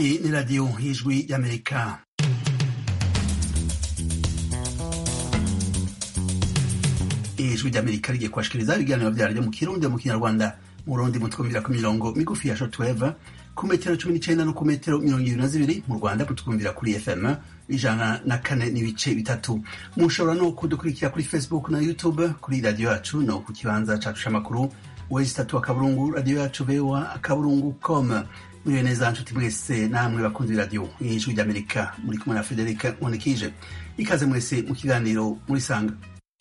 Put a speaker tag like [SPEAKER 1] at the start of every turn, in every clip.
[SPEAKER 1] Hii ni Radio Ijwi ya Amerika. Ijwi rya Amerika rigiye kubashikiriza ibiganiro vyaryo mu Kirundi mu Kinyarwanda mu Burundi mutwumvira ku mirongo migufi ya shortwave ku metero cumi n'icenda no ku metero mirongo ibiri na zibiri mu Rwanda mutwumvira kuri FM ijana na kane n'ibice bitatu mushobora no kudukurikira kuri Facebook na YouTube kuri radio yacu no ku kibanza cacu c'amakuru wesi tatu akaburungu radio yacu voa akaburungu com muriwe neza nshuti mwese namwe bakunzi radio ijwi ry'amerika muri kumwe na frederic nkundikije ikaze mwese mu kiganiro murisanga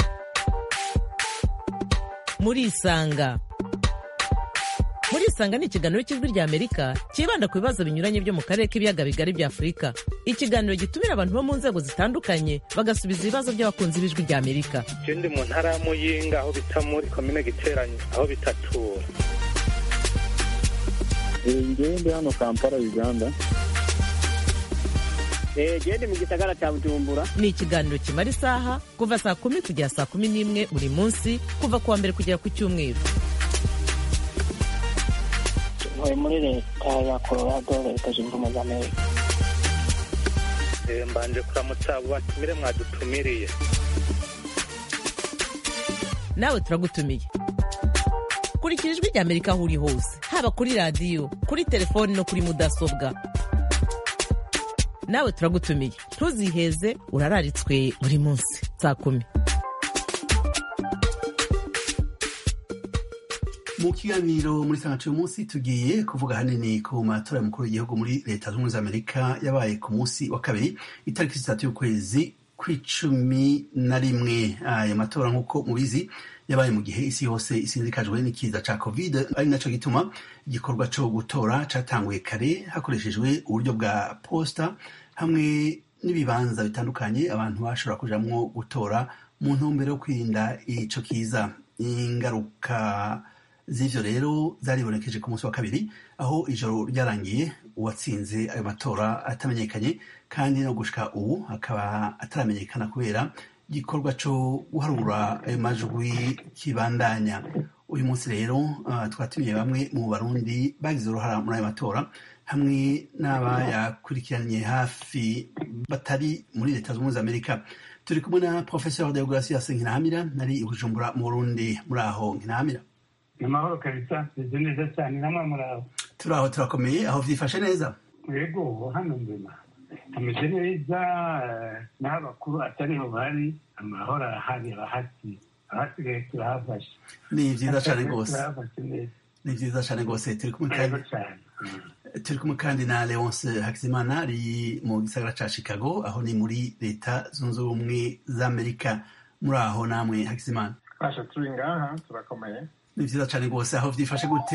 [SPEAKER 2] murisanga murisanga ni ikiganiro cy'ijwi rya amerika cyibanda ku bibazo binyuranye byo mu karere k'ibiyaga bigari bya afurika ikiganiro gitumira abantu bo mu nzego zitandukanye bagasubiza ibibazo by'abakunzi b'ijwi rya amerika
[SPEAKER 3] je ndi mu ntara ya muyinga aho bita muri komine giteranyi aho bitatura
[SPEAKER 4] ngewe ndi hano kampala uganda
[SPEAKER 5] gende mu gisagara cya bujumbura
[SPEAKER 2] ni ikiganiro kimara isaha kuva saa kumi kugera saa kumi n'imwe buri munsi kuva ku wa mbere kugera ku cyumweru
[SPEAKER 5] ntuye muri leta ya colorado leta zunze ubumwe za amerika
[SPEAKER 3] Eh, mbanje kuramutsa abo batumire mwadutumiriye
[SPEAKER 2] nawe turagutumiye kurikira ijwi rya amerika aho uri hose haba kuri radiyo kuri telefoni no kuri mudasobwa nawe turagutumiye ntuziheze urararitswe buri munsi saa kumi
[SPEAKER 1] mu kiganiro muri sangacu uyu munsi tugiye kuvuga hanini ku matora y'umukuru w'igihugu muri leta zunze ubumwe za amerika yabaye ku munsi wa kabiri itariki zitatu y'ukwezi kw'icumi na rimwe ayo matora nk'uko mubizi yabaye mu gihe isi yose isinzikajwe n'ikiza ca covid ari naco gituma igikorwa co gutora catanguye kare hakoreshejwe uburyo bwa posta hamwe n'ibibanza bitandukanye abantu bashobora kujamwo gutora mu ntumbero yo kwirinda ico kiza ingaruka z'ivyo rero zaribonekeje ku munsi wa kabiri aho ijoro ryarangiye uwatsinze ayo matora atamenyekanye kandi no gushika ubu akaba ataramenyekana kubera igikorwa co guharura ayo majwi kibandanya uyu munsi rero uh, twatumiye bamwe mu barundi bagize uruhara muri ayo matora hamwe n'abayakurikiranye hafi batari muri leta zunze ubumwe za amerika turi kumwe na professeur deogratias nkinahamira nari i bujumbura mu burundi muri aho nkinahamira
[SPEAKER 6] ni amahoro kabisa meze neza cyane namwe muraho
[SPEAKER 1] turi aho turakomeye aho vyifashe neza
[SPEAKER 6] yego hano nzima ameze neza eh, n'aho abakuru atariho bari amahoro arahari abahasi abasigaye turahafashe
[SPEAKER 1] ni vyiza cane rwose
[SPEAKER 6] turahafashe neza
[SPEAKER 1] ni vyiza cane rwose turi kumwe
[SPEAKER 6] yego
[SPEAKER 1] kandi
[SPEAKER 6] cyane Mm.
[SPEAKER 1] turi kumwe kandi na leonce hakizimana ari mu gisagara ca chicago aho ni muri leta zunze ubumwe za amerika muri aho namwe hakizimana
[SPEAKER 4] fasha turi ngaha turakomeye
[SPEAKER 1] ni vyiza cane rwose aho vyifashe gute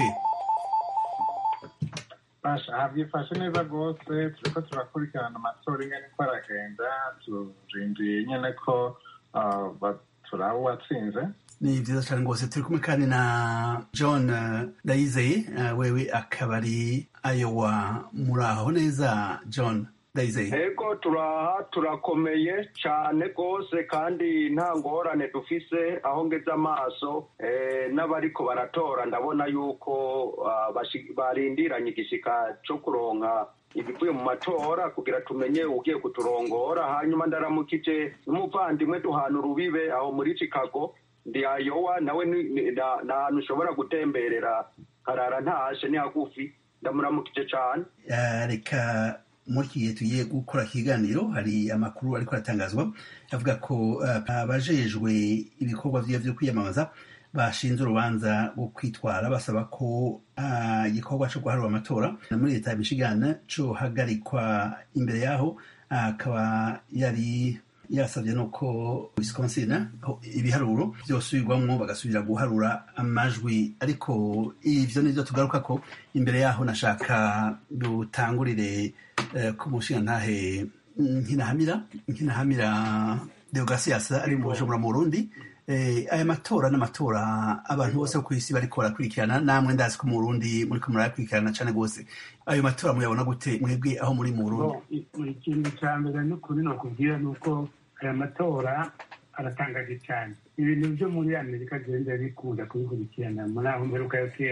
[SPEAKER 4] fasha aha byifashe neza rwose turiko turakurikirana amatora ingene ko aragenda turindiye nyene ko ah, ba- turaba uwatsinze
[SPEAKER 1] ni vyiza cane rwose turi kumwe kandi na john eh, ndayizeye eh, wewe akaba ari ayowa muri aho neza john ndayizeye
[SPEAKER 7] ego turaha turakomeye cyane rwose kandi nta ngorane dufise aho ngeze amaso eh, n'abariko baratora ndabona yuko ah, bashi- barindiranye igishika co kuronka ibivuye mu matora kugira tumenye ugiye kuturongora hanyuma ndaramukije n'umuvandimwe duhana urubibe aho muri chicago ndi ayowa nawe ni- ni- na- ni ahantu ushobora gutemberera harara ntashe ni hagufi ndamuramukije cane
[SPEAKER 1] Eh, reka muri iki gihe tugiye gukora ikiganiro hari amakuru ariko aratangazwa avuga ko eh, abajejwe ibikorwa vyiwe vyo kwiyamamaza bashinze urubanza rwo kwitwara basaba ko ah, igikorwa co guharura amatora muri leta ya michigan cohagarikwa imbere yaho ah, akaba yari yasabye nuko wisconsin ho ibiharuro vyosubirwamwo bagasubira guharura amajwi ariko ivyo nivyo tugaruka ko imbere yaho nashaka dutangurire eh, ku mushingantahe nkinahamira nkinahamira deogratias ari mu bujumbura mu burundi eh, aya matora n'amatora abantu bose bo kw'isi bariko barakurikirana namwe ndazi ko mu burundi muriko murayakurikirana cane gose ayo matora muyabona gute mwebwe aho muri mu burundi
[SPEAKER 6] Bo, i- ikintu cya mbere n'ukuri nokubwira ni uko aya matora aratangaje cyane ibintu byo muri amerika genda bikunda kubikurikirana muri aho mperuka yo kera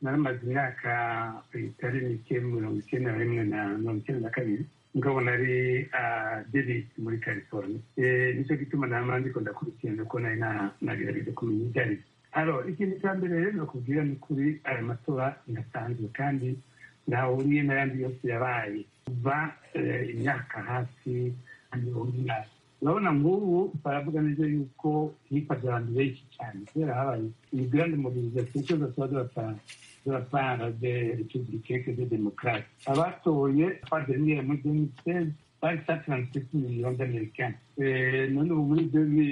[SPEAKER 6] naramaze imyaka itari mike mirongo icyenda na rimwe na mirongo icyenda na kabiri ngabo nari davis muri california nicyo gituma nama ndiko ndakurikirana ko nari nagerageje kumenya ibyo ari byo alo ikintu cya mbere rero nakubwira ni kuri aya matora ndasanzwe kandi ntahuriye n'ayandi yose yabaye kuva imyaka hafi mirongo inani urabona nk'ubu baravuga neza yuko hifashe abantu benshi cyane kubera habaye iyi grande mobilisation cyose tuba dubatanga de la part des républicains des démocrates abatoye pas dernier muri 2016 bari 137 millions d'américains none ubu muri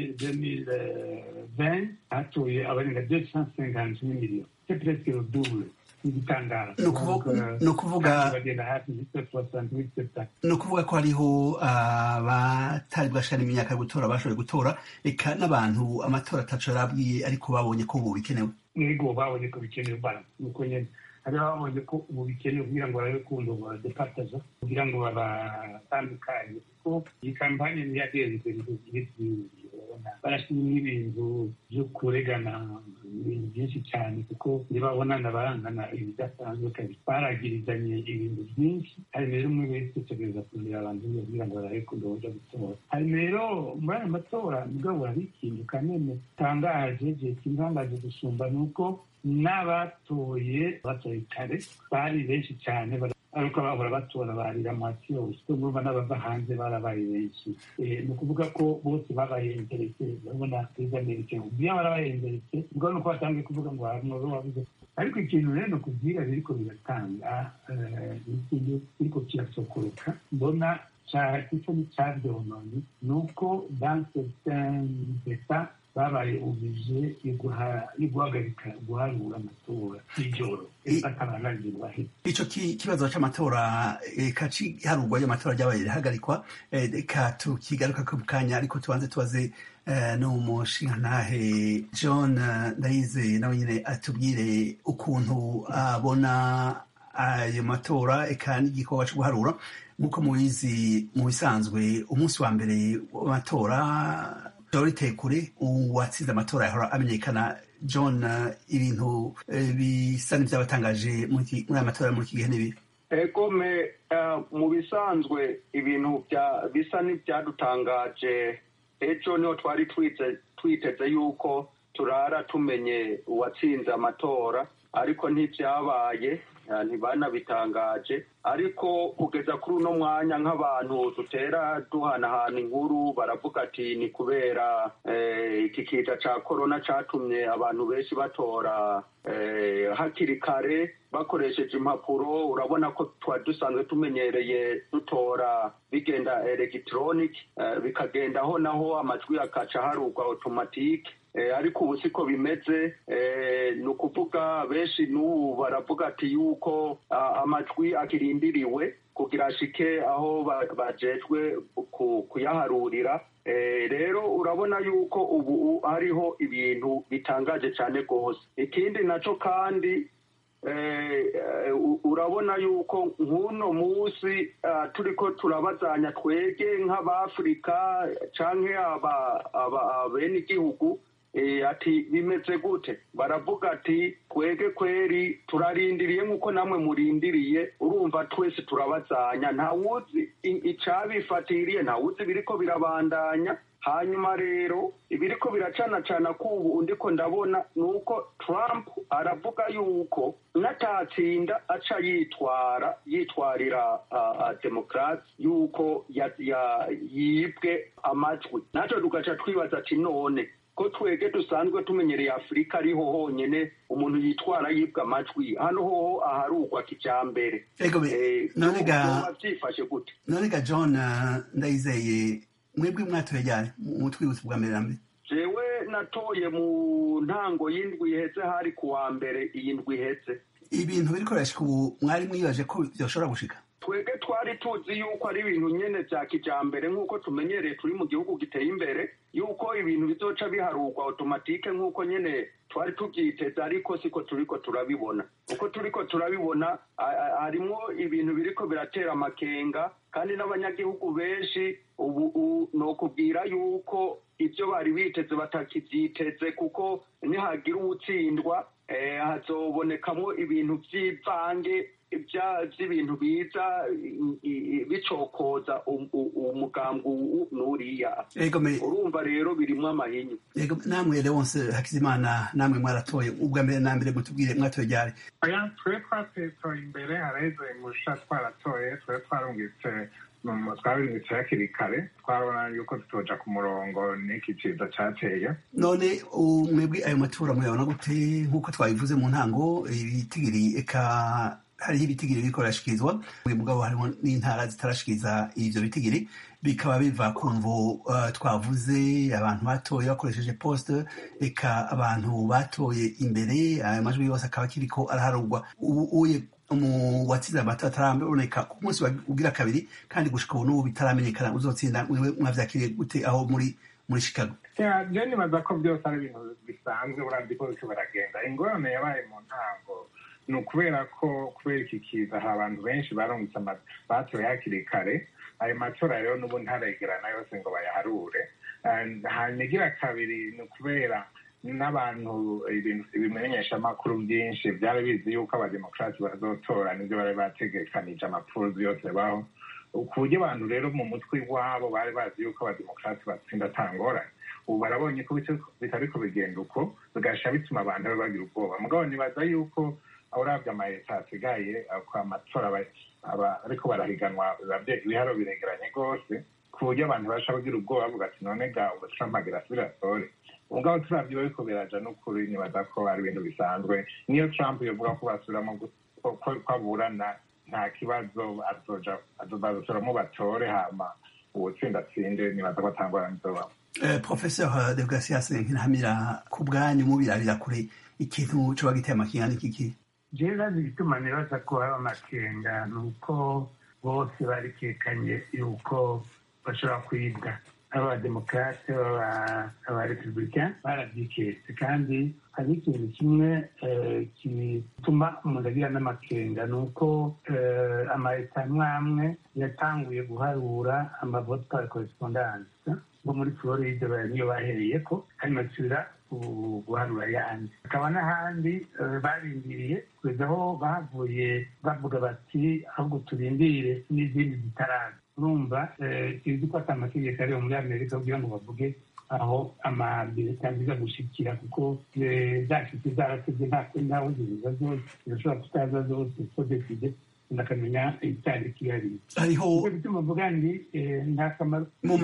[SPEAKER 6] 2020 hatoye abarenga 250 millions c'est presque le double
[SPEAKER 1] ni ukuvuga ni ukuvuga ko hariho abatari bwashira imyaka yo gutora bashoboye gutora reka n'abantu amatora atacu yarabwiye ariko babonye ko ubu bikenewe
[SPEAKER 6] yego babonye ko bikenewe bara nuko nyine hari babonye ko ubu bikenewe kugira ngo barabe kundo badepataza kugira ngo babatandukanye kuko iyi kampanye ntiyagenze barashyiramo ibintu byo kuregana ibintu byinshi cyane kuko ntibabonana barangana ibidasanzwe kabiri baragirizanye ibintu byinshi hari rero umwe wese utegereza kureba abantu kugira ngo barabe kundo bajya gutora hari rero muri aya matora mugabo hari ikintu kanene gitangaje igihe kintangaje gusumba ni uko n'abatoye batoye kare bari benshi cyane ariko bahora batora barira amasi yose urumva n'abava hanze barabaye benshi ni ukuvuga ko bose babaye interese urabona perezida amerika iyo barabaye interese ubwo ni uko batangiye kuvuga ngo hari umuntu wabuze ariko ikintu rero ni ukubwira biriko biratanga ikintu kiriko kirasokoroka mbona gisa n'icabyononye ni uko dans certains états babaye ubije yo guhagarika guharura amatora y'ijoro batabananirwa
[SPEAKER 1] ico kibazo c'amatora eka ciharurwa ry'amatora ryabaye rihagarikwa reka tukigaruka ku kanya ariko tubanze tubaze n'umushingantahe john ndayize nawe nyine atubwire ukuntu abona ayo matora eka n'igikorwa co guharura nk'uko mubizi mu bisanzwe umunsi wa mbere w'amatora Dorite kure uwatsinze amatora yahora amenyekana john ibintu bisa n'ibyabatangaje muri aya matora muri iki gihe n'ibi
[SPEAKER 7] egome mu bisanzwe ibintu bisa n'ibyadutangaje ejo niho twari twiteze yuko turara tumenye uwatsinze amatora ariko ntibyabaye ntibanabitangaje ariko kugeza kuri uno mwanya nk'abantu dutera duhanahana inkuru baravuga ati ni kubera iki kiza cya korona cyatumye abantu benshi batora hakiri kare bakoresheje impapuro urabona ko twari dusanzwe tumenyereye dutora bigenda elegitoroniki bikagendaho naho amajwi akaca harugwa otomatike ariko ubu siko bimeze ni ukuvuga benshi n'ubu baravuga ati yuko amajwi akirindiriwe kugira ashike aho bajejwe kuyaharurira rero urabona yuko ubu hariho ibintu bitangaje cyane rwose ikindi nacyo kandi urabona yuko nk'uno munsi turi ko turabazanya twege nk'abafurika cyangwa bene igihugu ati bimeze gute baravuga ati twege kweri turarindiriye nk'uko namwe murindiriye urumva twese turabazanya ntawuzi icyabifatiriye ntawuzi biriko birabandanya hanyuma rero ibiriko biracanacana k'ubu undi ko ndabona ni uko trump aravuga yuko n'atatsinda aca yitwara yitwarira demokarasi yuko yibwe amajwi natwe tugaca twibaza ati none ko twege dusanzwe tumenyereye afurika ariho honyine umuntu yitwara yibwa amajwi hano hoho aharugwa kijambere byifashe gute
[SPEAKER 1] none ga john ndayizeye mwebwe mwatoye ryari mu twibutso bwa mbere na mbere
[SPEAKER 7] jewe natoye mu ntango y'indwi iheze hari ku wa mbere iyi ndwi iheze
[SPEAKER 1] ibintu biriko birashika ubu mwari mwibaje ko byoshobora gushika
[SPEAKER 7] twebwe twari tuzi yuko ari ibintu nyene vya kijambere nk'uko tumenyereye turi mu gihugu giteye imbere yuko ibintu bizoca biharurwa automatike nk'uko nyene twari tubyiteze ariko siko turiko turabibona uko turiko turabibona harimwo ibintu biriko biratera amakenga kandi n'abanyagihugu benshi ubu nokubwira yuko ibyo bari biteze batakivyiteze kuko nihagira uwutsindwa hazobonekamo ibintu by'ivange by'ibintu biza bicokoza umugambwe n'uriya urumva rero birimo amahinyu
[SPEAKER 1] yego namwe leonse hakizimana namwe mwaratoye ubwa mbere na mbere mutubwire mwatoye ryari
[SPEAKER 4] oya twe twatoye imbere hareze musha twaratoye twe twarungitse twabirungitse hakiri kare twabona yuko tutoja ku murongo n'iki ciza cateye
[SPEAKER 1] none mwebwe ayo matora muyabona gute nk'uko twabivuze mu ntango ibitigiri eka hariho ibitigiri biriko birashikirizwa buri mugabo harimo n'intara zitarashikiriza ivyo bitigiri bikaba biva ku mvo uh, twavuze abantu batoye bakoresheje poste eka abantu batoye imbere ayo majwi yose akaba akiriko araharurwa ubu uye mu watsinze amatora ataraboneka ku munsi ugira kabiri kandi gushika ubu n'ubu bitaramenyekana uzotsinda mwewe mwavyakiriye gute aho muri muri chicago
[SPEAKER 4] je nibaza ko byose ari ibintu bisanzwe uravye ko biriko baragenda ingorane yabaye mu ntango ni ukubera ko kubera iki kiza hari abantu benshi barungitse batoye hakiri kare ayo matora rero n'ubu ntaregerana yose ngo bayaharure hanyuma igira kabiri ni ukubera n'abantu ibimenyesha amakuru byinshi byari bizi yuko abademokarasi bazotora nibyo bari bategekanije amapfuruzi yose baho ku buryo abantu rero mu mutwe wabo bari bazi yuko abademokarasi batsinda atangorane ubu barabonye ko bitariko bigenda uko bigasha bituma abantu bagira ubwoba mugabo nibaza yuko urabye amayeta asigaye kwa matora ariko barahiganwa ibiharo biregeranye rwose ku buryo abantu basha bagira ubwoba bavuga ati none ga ubu trump agira asubire atore ubwo turavye bariko biraja n'ukuri nibaza ko ari ibintu bisanzwe niyo trump yovuga ko basubiramo ko aburana nta kibazo bazosoramo batore hama uwutsinda atsinde nibaza ko atangorane izobamo
[SPEAKER 1] professeur de gracias nkinamira ku bwanyu mubirabira kure ikintu coba giteye amakenga n'ikiki
[SPEAKER 6] jewe bazi igituma nibaza ko haba amakenga ni uko bose barikekanye yuko bashobora kwibwa abademokarate abarepublika barabyiketse kandi hari ikintu kimwe gituma umuntu agira n'amakenga ni uko amaleta amwe amwe yatanguye guharura amavote par correspondance bo muri floride niyo bahereye ko kandi basubira guharura ayandi hakaba n'ahandi barindiriye kugeza aho bavuye bavuga bati ahubwo turindire n'izindi zitaraza urumva tuzi ko ati amategeko ariyo muri amerika kugira ngo bavuge aho amabireta aziza gushikira kuko zashitse zarasebye ntawe ziza zose zirashobora kutaza zose ko deside ndakamenya icyari kihariye
[SPEAKER 1] hariho
[SPEAKER 6] bituma mvuga nti nta kamaro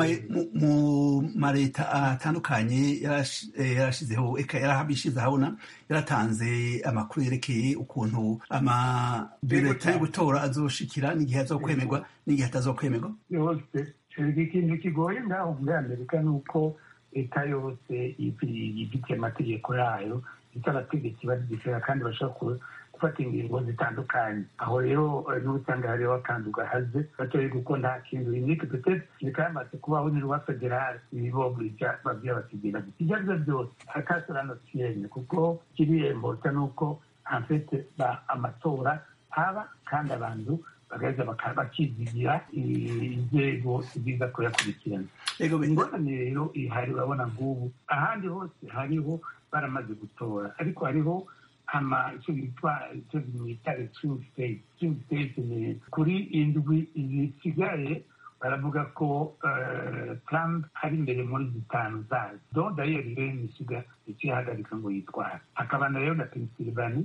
[SPEAKER 1] mu mareta atandukanye yarashizeho eka yarabishize ahabona yaratanze amakuru yerekeye ukuntu amabireta yo gutora azoshikira n'igihe azokwemerwa n'igihe atazokwemerwa
[SPEAKER 6] yose ikintu kigoye ngaho muri amerika ni uko leta yose ifitiye amategeko yayo ifite abategetsi bazigishira kandi bashobora gufata ingingo zitandukanye aho rero n'ubusanga hariho akantu gahaze batoye kuko nta kintu unique peut-être bikamaze kubaho ni rwa federal ibiboburija babwira bakigira ibyo ari byo byose akasorano kiyenye kuko kiriyembosa ni uko en amatora aba kandi abantu bagaheza bakizigira inzego ziza kuyakurikirana ingorane rero ihari urabona ngubu ahandi hose hariho baramaze gutora ariko hariho ama icyo bitwa icyo bimwita swing state swing state ni kuri indwi zisigaye baravuga ko trump ari imbere muri zitanu zazo donc d'ailleurs rero misiga ikihagarika ngo yitware akabana rero na pennsylvania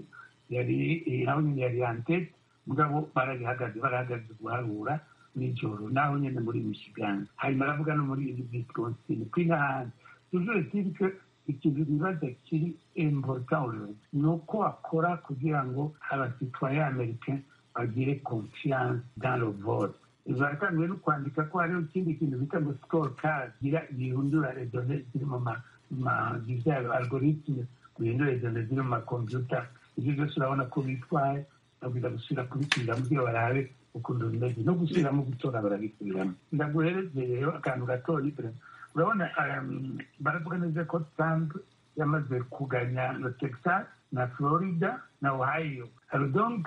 [SPEAKER 6] yari naho nyine yari yantete mugabo barabihagaze barahagaze guharura nijoro naho nyine muri michigan hanyuma aravuga no muri wisconsin kuri n'ahandi toujours est que ikintu bibaza kiri important ni uko akora kugira ngo abasitwaye amerika bagire confiance dans le vote baratanguye no kwandika ko hariho ikindi kintu bita ngo score card gihindura redone ziri mu ma algoritme guhindura redone ziri mu makompiyuta ibyo byose urabona ko bitwaye babwira gusubira kubisubiramo kugira barabe ukuntu bimeze no gusubiramo gutora barabisubiramo ndaguhereze rero akantu gatoya urabona baravuga neza ko trump yamaze kuganya na texas na florida na ohio donc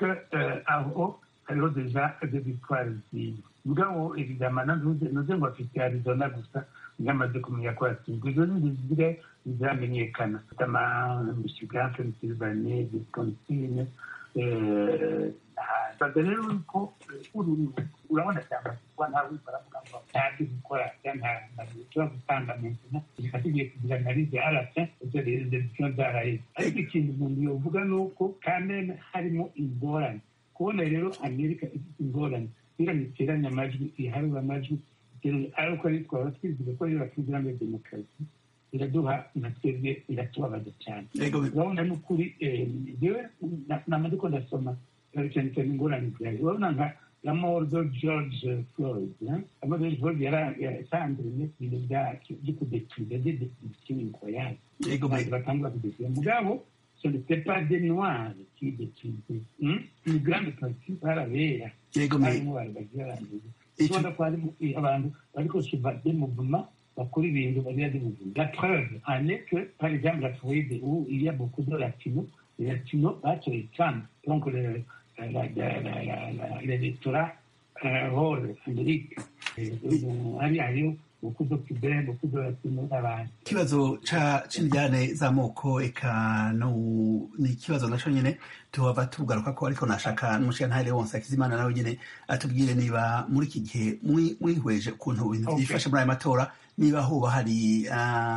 [SPEAKER 6] aho hariho deja de victoire ziwe mugabo evidama nuze ngo afite arizona gusa yamaze kumenya ko yatsinzwe izo zindi zire ziramenyekana ama michigan pennsylvania wisconsin baza rero ko urabona cyangwa kuba nta wese aravuga ngo ntazi gukora cyangwa ntabwo gutanga mentina reka tugiye kugira analize arasa ibyo rero zerisiyo zaraheze ariko ikintu umuntu yovuga ni uko kameme harimo ingorane kubona rero amerika ifite ingorane kugira ngo iteranye amajwi iharure amajwi ariko ari twaba twizeye ko rero bakigira ngo demokarasi iraduha na twebwe iratubabaza cyane urabona n'ukuri yewe namaze ko ndasoma cyane cyane ingorane zihari urabona nka la mort de George Floyd la mort de George Floyd yarasanzwe ibintu byo kudetiriza de detirisiyo incroyable batangura kudetiriza mugabo ce n'était pas des noirs qui détruisaient une grande partie barabera harimo bari bagiye barangiza ubona ko harimo abantu bariko suba des mouvements bakora ibintu bagira des mouvements la preuve en est que par exemple la Floride où il y a beaucoup de latinos les latinos batoye Trump donc le l'électorat rôle Amérique hari hariyo beaucoup cubain beaucoup de latinos n'abandi
[SPEAKER 1] ikibazo c'indyane z'amoko eka ni ikibazo naco nyene tuhava tugaruka ko ariko nashaka n'umushikantahe wonse akizimana nawe nyene atubwire niba muri iki gihe mwihweje ukuntu ibintu vyifashe muri ayo matora niba hoba hari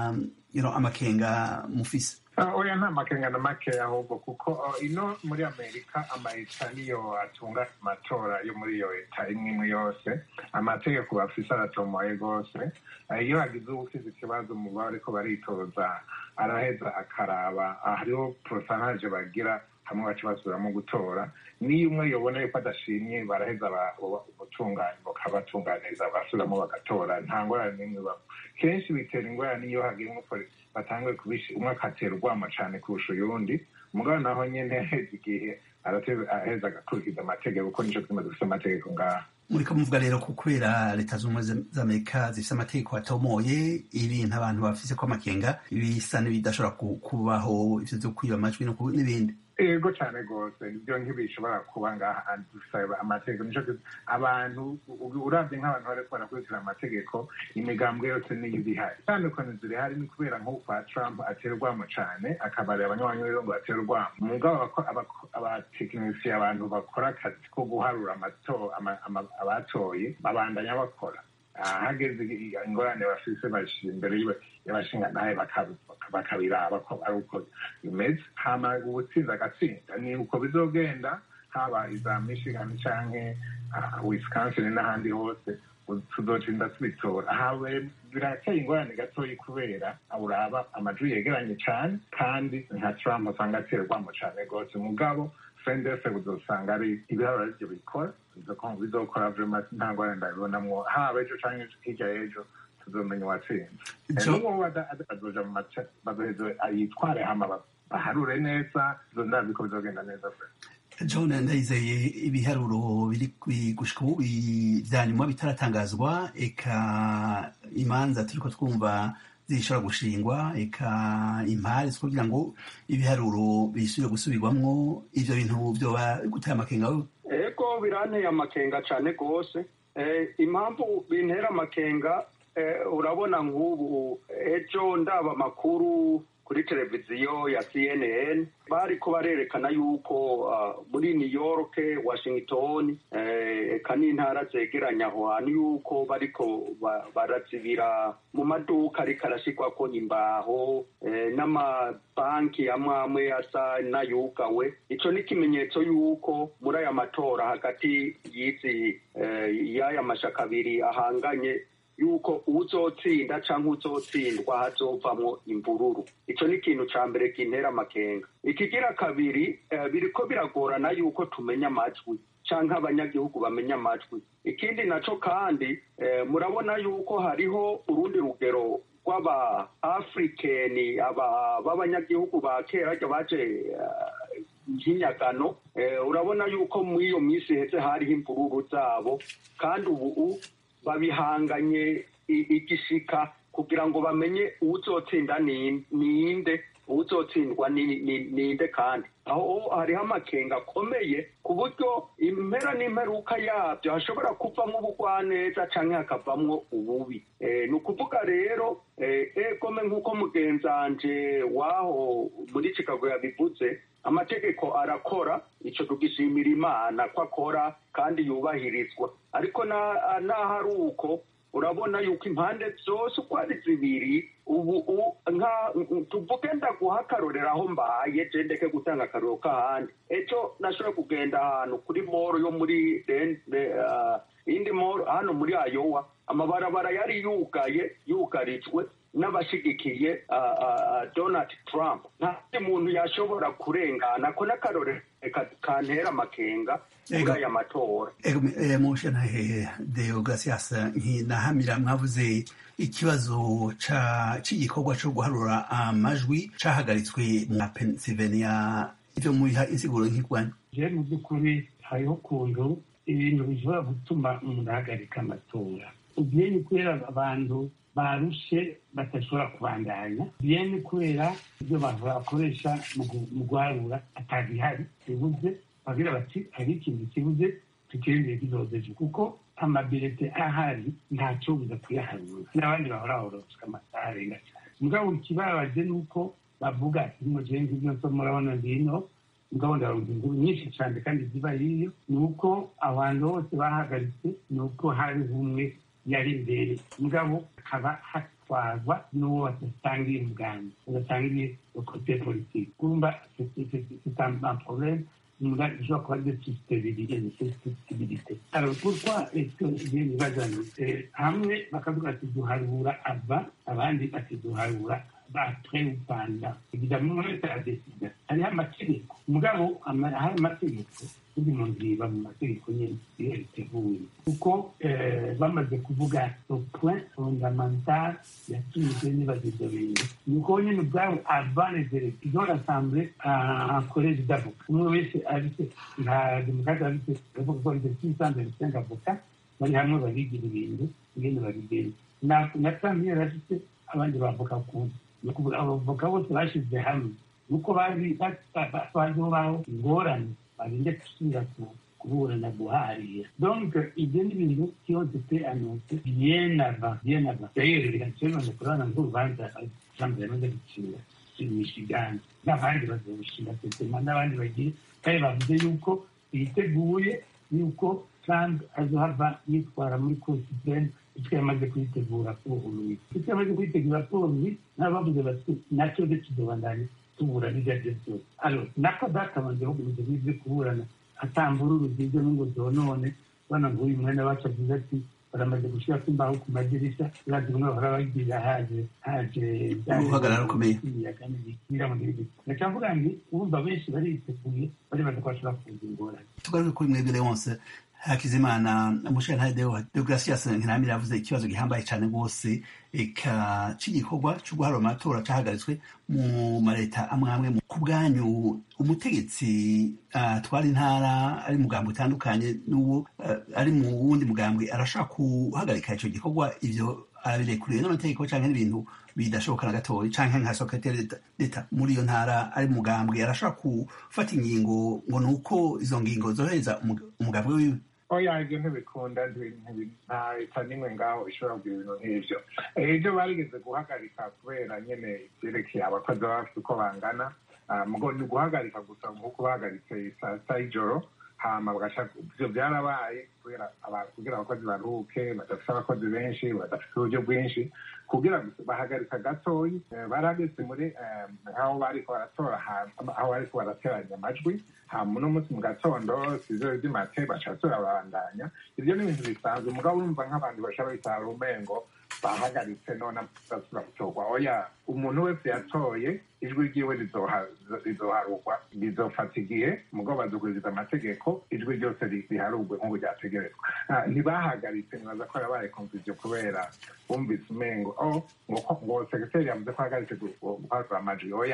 [SPEAKER 1] amakenga mufise
[SPEAKER 4] oya nta makenga na makeya ahubwo kuko ino muri amerika amaleta niyo atunga amatora yo muri iyo leta imwe imwe yose amategeko bafise aratomoye rwose iyo hagize uwusize ikibazo mu bariko baritoza araheza akaraba hariho porosanaje bagira hamwe baca basubiramo gutora niyo umwe yobona yuko adashimye baraheza ubutungane bakabatunganiriza basubiramo bagatora nta ngorane n'imwe babo kenshi bitera ingorane iyo hagira batanguye kubishi umwe akatera urwamo cyane kurusha uyundi umugabo naho nyine aheza igihe aheza agakurikiza amategeko kuko nicyo twima dufite amategeko ngaha
[SPEAKER 1] muriko muvuga rero ko kubera leta z'ubumwe z'amerika zifite amategeko atomoye ibintu abantu bafise ko amakenga bisa n'ibidashobora kubaho ivyo vyo kwiba amajwi n'ibindi
[SPEAKER 4] ego cyane rwose ibyo ntibishobora kuba ngaha dusaba amategeko nico abantu uravye nk'abantu bariko barakurikira amategeko imigambwe yose niyo ibihari itandukanye zirihari ni kubera nk'uko kwa trump aterwamo cane akabarira abanywanyi rero ngo aterwamo mugabo abatekinisiye abantu bakora akazi ko guharura abatoye babandanya bakora hageze ingorane bafise bashira imbere y'abashingantahe bakabiraba ko ari uko bimeze hama ubutsinzi agatsinda ni uko bizogenda haba iza michigan canke wisconsin n'ahandi hose tuzotinda tubitora hawe birateye ingorane gatoyi kubera uraba amajwi yegeranye cane kandi nka trump usanga aterwamo cane rwose mugabo fendese uzosanga ari ibiharuro arivyo bikora bizokora vrema nta ngorane ndabibonamwo haba ejo canke hirya y'ejo tuzomenya uwatsinze n'uwo azoja mu mace bazoheze yitware hama baharure neza ndazi ko bizogenda neza
[SPEAKER 1] john ndayizeye ibiharuro biri gushika ubu vya nyuma bitaratangazwa eka imanza turiko twumva zishobora gushingwa eka impari kugira ngo ibiharuro bisubire gusubirwamwo ivyo bintu vyoba gutera amakenga
[SPEAKER 7] ego biranteye amakenga cane rwose impamvu bintera amakenga urabona nk'ubu ejo ndaba amakuru kuri televiziyo ya cnn bariko barerekana yuko muri new york washington eka n'intara zegeranye aho hantu yuko bariko barazibira mu maduka ariko arashirwako imbaho n'amabanki amwe amwe asa n'ayugawe ico ni ikimenyetso yuko muri aya matora hagati y'izi y'aya mashaka abiri ahanganye yuko uzotsinda canke uzotsindwa hazovamwo imvururu ico ni ikintu ca mbere kintera amakenga ikigira kabiri biriko biragorana yuko tumenya amajwi canke abanyagihugu bamenya amajwi ikindi naco kandi murabona yuko hariho urundi rugero rw'aba afrikeni aba b'abanyagihugu ba kera arya baje nk'inyagano urabona yuko muri iyo minsi heze hariho imvururu zabo kandi ubu babihanganye igishika kugira ngo bamenye uzotsinda ninde uzotsindwa ninde kandi aho hariho amakenga akomeye ku buryo impera n'imperuka yabyo hashobora kuvamo ubugwaneza cyangwa hakavamwo ububi ni ukuvuga rero egome nk'uko mugenzanje waho muri chicago yabivuze amategeko arakora icyo tugishimira imana ko akora kandi yubahirizwa ariko n'aho ari uko urabona yuko impande zose uko ari zibiri ubu tuvuge ndaguha akarorero aho mbaye je ndeke gutanga akarorero k'ahandi ejo nashobora kugenda ahantu kuri moro yo muri indi moro hano muri ayowa amabarabara yari yugaye yugarijwe n'abashigikiye donald trump nta muntu yashobora kurengana ko n'akarorero kantera amakenga muri aya matora
[SPEAKER 1] mushe ntahehe deogratias nkinahamira mwavuze ikibazo c'igikorwa co guharura amajwi cahagaritswe mu pennsylvania ivyo mubiha insiguro nk'irwanyu
[SPEAKER 6] je mu by'ukuri hariho ukuntu ibintu bishobora gutuma umuntu ahagarika amatora ugiye ni kubera abantu barushe badashobora kubandanya biye ni kubera ibyo bakoresha mu guharura atabihari bibuze bagira bati hari ikintu kibuze tukirindire kizozeje kuko amabirete ahari ntacyo buza kuyaharura n'abandi bahora horoswa amasaha arenga cyane mugabo ikibabaje ni uko bavuga ati mujeye nk'ibyo nso murabona ngino mugabo ndarundi inkuru nyinshi cyane kandi ziba yiyo ni uko abantu bose bahagaritse ni uko hari umwe yari imbere mugabo akaba hatwarwa n'uwo badasangiye umugambi badasangiye kote politiki kumva c'est un problème je crois de stabilité de stabilité alors pourquoi est-ce que je nibazana hamwe bakavuga ati duharura ava abandi bati duharura après ou pendant évidemment umwe wese aradesida hariho amategeko mugabo hari amategeko turi mu nziba mu mategeko nyine iyo riteguye kuko bamaze kuvuga point fondamental yatumije nibaza ibyo bintu ni uko nyine ubwabo avanezere izo rassemble en collège d'avocat umwe wese afite nta demokarate afite bavuga ko ifite six cent vingt cinq avocat bari hamwe barigira ibintu ingene babigenza na trump yari afite abandi bavoka kundi ni ukuvuga abavoka bose bashyize hamwe nuko bazi baziho ingorane barinde gusubira kuburana guharira donc ibyo ni ibintu byose pe anonse bien avant bien avant d'ailleurs birakenewe kurabona nk'urubanza trump yamaze gucira michigan n'abandi bazawushinga sesema n'abandi bagiye kandi bavuze yuko biteguye yuko trump azohava yitwara muri cour supreme icyo yamaze kuyitegura kubuhuruye icyo yamaze kuyitegura kubuhuruye nabo bavuze bati nacyo de kizobandanya tuburana ibyo aribyo byose alors nako databanje bagumize n'ibyo kuburana atambururu zibyo n'ingo zonone bana ngo uyu mwene wacu avuze ati baramaze gushyira imbaho ku madirishya urazi bamwe bahora bagira haje haje
[SPEAKER 1] uhagarara ukomeye
[SPEAKER 6] ndaca mvuga nti urumva benshi bariteguye bari baza ko bashobora kuza ingorane
[SPEAKER 1] tugaruke kuri mwebwe wose hakizimana mushentare deogratias nkiramira yavuze ikibazo gihambaye cyane rwose eka c'igikorwa co guharura amatora cahagaritswe mu mareta amwe amwe ku bwanyu umutegetsi atwara intara ari mugambo utandukanye n'uwo ari mu wundi mugambwe arashaka guhagarika ico gikorwa ivyo abirekuriwe n'amategeko canke n'ibintu bidashoboka na gatoya canke nka sekretari d'etat muri iyo ntara ari mugambwe arashaka gufata ingingo ngo ni uko izo ngingo zohereza umugambwe wiwe
[SPEAKER 4] oya ibyo ntibikunda nta leta n'imwe ngaho ishobora kugira ibintu nk'ibyo ibyo barigeze guhagarika kubera nyine ibyerekeye abakozi baba bafite uko bangana mugo ni uguhagarika gusa nk'uko bahagaritse saa sita y'ijoro hama bagashaka ibyo byarabaye kubera kugira abakozi baruhuke badafite abakozi benshi badafite uburyo bwinshi kugira bahagarika gatoyi barageze muri aho bariko baratora aho bariko barateranya amajwi hama uno munsi mu gatondo sizero ry'imate bacatora babandanya ibyo ni ibintu bisanzwe mugabo urumva nk'abantu bashobora bitara umengo bahagaritse none basubira gutorwa oya umuntu wese yatoye ijwi ryiwe rizoharugwa rizofata igihe mugabo bazuguriza amategeko ijwi ryose riharugwe nk'ubu ryategerezwa ntibahagaritse nibaza ko yabaye konfuziyo kubera bumvise umengo ngo ngo segiteri yavuze ko ahagaritse guharura amajwi oya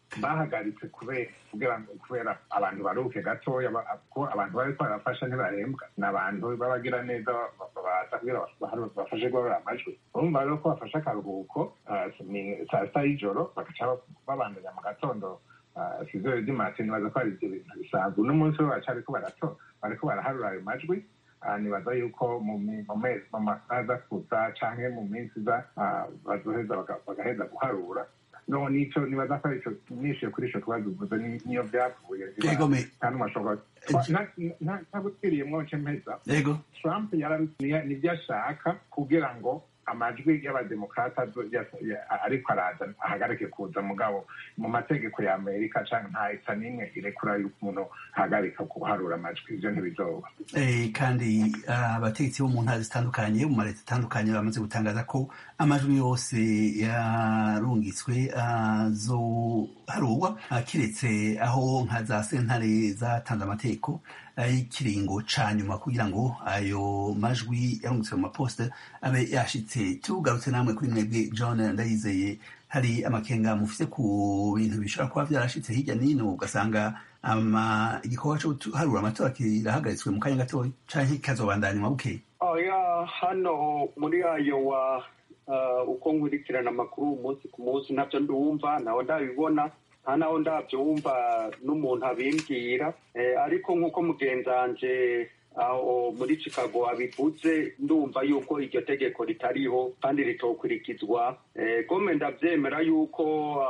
[SPEAKER 4] bahagaritse kubera kugira ngo kubera abantu baruke gatoya ko abantu bari barafasha ntibarembwa ni abantu b'abagira neza baza kugira bafashe guharura amajwi urumva rero ko bafashe akaruhuko saa sita y'ijoro bagaca babandanya mu gatondo sizoro ry'imati nibaza ko ari ibyo bintu bisanzwe uno munsi bo bariko bariko baraharura ayo majwi nibaza yuko mu mezi mu masaha aza kuza canke mu minsi iza bazoheza bagaheza guharura no nico nibaza ko arico nishiye kuri ico kibazo uvuze niyo vyavuye kandi umashobora ntabutwiriyemwo nce mpeza trump nivyo ashaka kugira ngo amajwi y'abademokrata ariko araza ahagarike kuza mugabo mu mategeko ya amerika canke ntahita n'imwe irekura yuko umuntu ahagarika guharura amajwi ivyo ntibizoba
[SPEAKER 1] kandi abategetsi bo mu ntara zitandukanye mu maleta atandukanye bamaze gutangaza ko amajwi yose yarungitswe azoharurwa kiretse aho nka za sentare zatanze amategeko y'ikiringo ca nyuma kugira ngo ayo majwi yarungitswe mu maposita abe yashitse tugarutse namwe kuri mwebwe john ndayizeye hari amakenga mufite ku bintu bishobora kuba vyarashitse hirya n'ino ugasanga igikorwa co guharura amatora kirahagaritswe mu kanya gatoya canke kikazobandanywa bukeye
[SPEAKER 7] oya hano muri ayo wa uko nkurikirana amakuru umunsi ku munsi ntabyo ndumva nawe ndabibona nta naho ndabyumva n'umuntu abimbwira ariko nk'uko mugenzanje aho muri chicago abivuze ndumva yuko iryo tegeko ritariho kandi ritokurikizwa gome ndabyemera yuko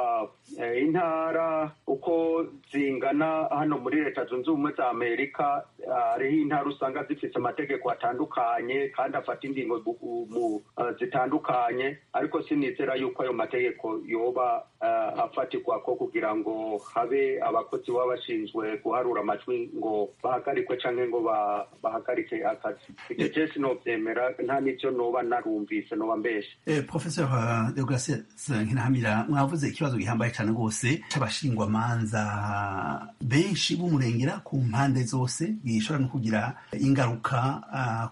[SPEAKER 7] intara uko zingana hano muri leta zunze ubumwe za amerika hariho intara usanga zifite amategeko atandukanye kandi afata ingingo zitandukanye ariko sinizera yuko ayo mategeko yoba afatirwa ko kugira ngo habe abakozi baba bashinzwe guharura amajwi ngo bahagarikwe cyangwa ngo bahagarike akazi ibyo byose nobyemera nta n'ibyo noba narumvise noba mbeshe
[SPEAKER 1] professor deograse nkinahamira mwavuze ikibazo gihambaye cyane rwose c'abashingwamanza benshi b'umurengera ku mpande zose gishobora no kugira ingaruka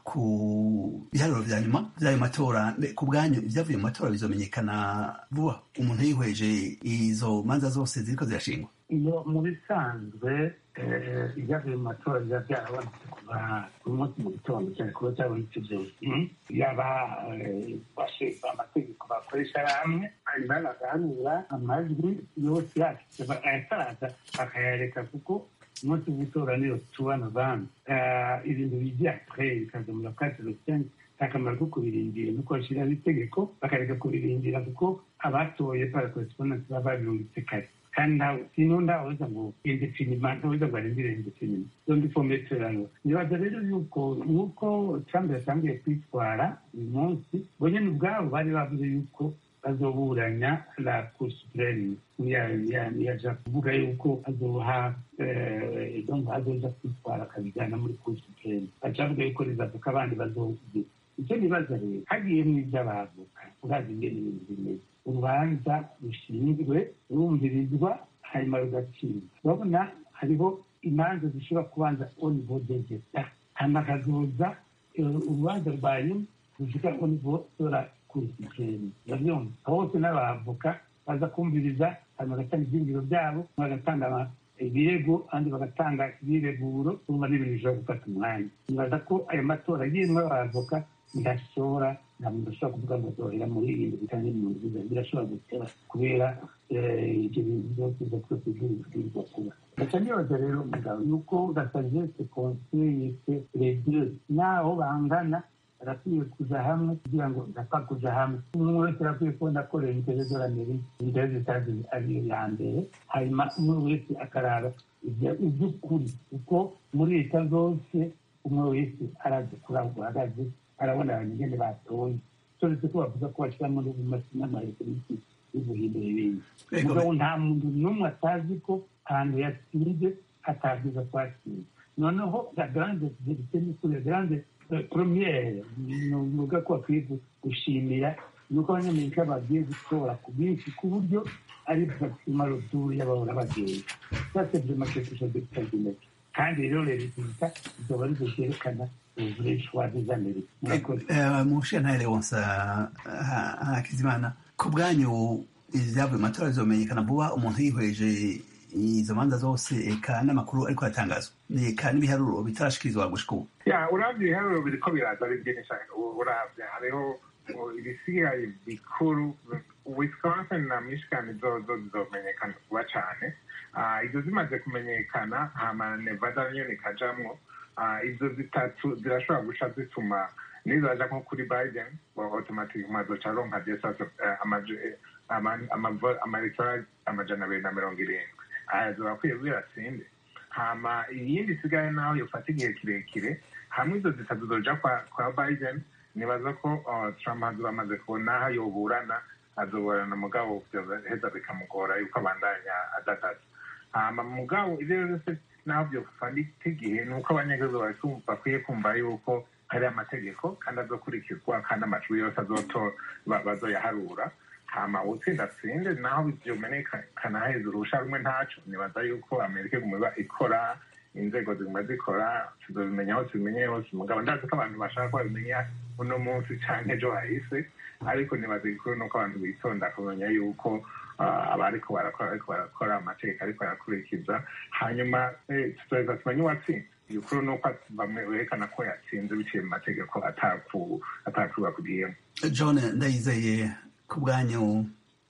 [SPEAKER 1] ku biharuro vya nyuma vy'ayo matora ku bwanyu ivyavuye mu matora bizomenyekana vuba umuntu yihweje izo manza zose ziriko zirashingwa
[SPEAKER 6] iyo mu bisanzwe ibyavuye mu matora biba byarabonetse kuva ku munsi mu gitondo cyane kuba cyabonetse byose yaba bashinzwe amategeko bakoresha hamwe hanyuma bagahanura amajwi yose yashyize ayataraza bakayareka kuko umunsi w'itora niyo tuwa novembre ibintu bijya kure bikaza muri kati rusange akamaro ko kubirindira nuko bashyiraho itegeko bakareka kubirindira kuko abatoye para correspondance baba babirungitse kare kandi ntawe sino ndawuza ngo indefinima ntawuza ngo arindire indefinima zondi fometerano nibaza rero yuko nuko trump yatangiye kwitwara uyu munsi bo nyene ubwabo bari bavuze yuko bazoburanya la cour supreme yaja kuvuga yuko azoha donc azoja kwitwara akabijana muri cour supreme baca bavuga yuko rizavuka abandi bazovuga icyo nibaza rero hagiyemwo ivy'abavoka urazi ingene ibintu bimeze urubanza rushinzwe rumvirizwa hanyuma rugacibwa urabona hariho imanza zishobora kubanza onivo degeta hanyuma hakazoza urubanza rwa nyuma rushika onivo dora kurikikeni urabyumva hose n'abavoka baza kumviriza hanyuma bagatanga ibyingiro byabo bagatanga ibirego kandi bagatanga ibireguro urumva n'ibintu bishobora gufata umwanya nibaza ko ayo matora yimwe abavoka ndashobora nta muntu ushobora kuvuga ngo zohera muri ibintu bitanye mu nziza birashobora gutera kubera ibyo bintu byose biza twese bibwirizwa kuba ndaca nibaza rero mugabo yuko gasagese konseyese redire naho bangana barakwiye kuja hamwe kugira ngo ndapfa kuja hamwe umwe wese arakwiye kubona ko leta y'amerika intere zitazi ariyo ya mbere hanyuma umwe wese akaraba iby'ukuri kuko muri leta zose umwe wese arazi kuri aho guhagaze arabona abantu ingene batoye turetse ko bavuga ko bashyira muri n'amareta yo guhindura ibindi mugabo nta muntu n'umwe atazi ko ahantu yatsinze atabwiza ko atsinze noneho la grande verite ni kuri la grande premiere nuvuga ko bakwiye gushimira nuko abanyamerika bagiye gutora ku bwinshi ku buryo ari maxima roturu y'abahora bagenda ça c'est vraiment quelque chose d'extraordinaire kandi rero leta izoba arizo vyerekana
[SPEAKER 1] mushiya ntahere wonsa hakizimana ku bwanyu ivyavuye mu matora bizomenyekana vuba umuntu yihweje izo manza zose eka n'amakuru ariko aratangazwa eka n'ibiharuro bitarashikirizwa gushika ubu
[SPEAKER 4] ya uravye ibiharuro biriko biraza ari byinshi uravye hariho ibisigaye bikuru wisconsin na michigan zozo zizomenyekana vuba cane izo zimaze kumenyekana hama nevada nyene ikajamwo izo zitatu zirashobora guca zituma nizaja nko kuri biden automatic mazoca aronka desaso amaelectoral amajana abiri na mirongo irindwi aya zorakwiye biratsinde hama iyindi isigaye naho yofata igihe kirekire hamwe izo zitatu zoja kwa biden nibaza ko trump azoba amaze kubona aho yoburana azoburana mugabo heza bikamugora yuko abandanya adadaza hama mugabo ivyo vyose naho vyofata igihe ni uko abanyagihugu bakwiye kumva yuko hari amategeko kandi azokurikizwa kandi amajwi yose bazoyaharura hama utsinda atsinde naho vyomenekana heza urusha rumwe ntaco nibaza yuko amerika iguma ikora inzego ziguma zikora tuzobimenya hose bimenye hose mugabo ndazi ko abantu bashaka ko babimenya uno munsi canke ejo hahise ariko nibaza igikuru nuko abantu bitonda kumenya yuko abariko barakora ariko barakora amategeko ariko barakurikiza hanyuma tuzoheza tumenye uwatsinze igikuru nuko bamwe berekana ko yatsinze biciye mu mategeko atakuba kugiyemo
[SPEAKER 1] john ndayizeye ku bwanyu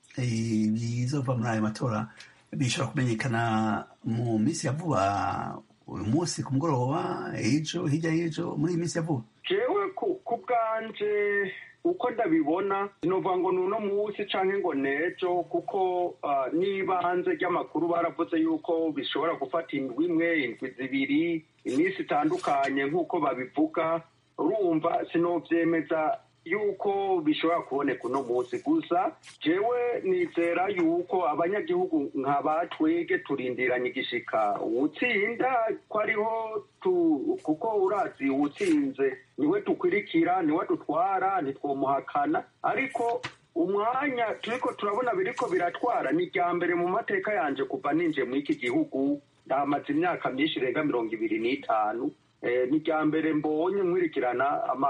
[SPEAKER 1] bizova muri ayo matora bishobora kumenyekana mu minsi ya vuba uyu munsi ku mugoroba ejo hirya y'ejo muri iyi minsi ya vuba
[SPEAKER 7] jewe ku bwanje uko ndabibona sinovuga ngo ni uno munsi canke ngo nejo kuko n'ibanze ry'amakuru baravuze yuko bishobora gufata indwi imwe indwi zibiri iminsi itandukanye nk'uko babivuga urumva sinovyemeza yuko bishobora kuboneka uno munsi gusa jewe nizera yuko abanyagihugu nka batwege turindiranye igishika uwutsinda ko ariho kuko urazi uwutsinze niwe dukwirikira niwe dutwara ntitwomuhakana ariko umwanya turiko turabona biriko biratwara ni irya mbere mu mateka yanje kuva ninjiye muri iki gihugu ndahamaze imyaka myinshi irenga mirongo ibiri n'itanu ni irya mbere mbonye nkwirikirana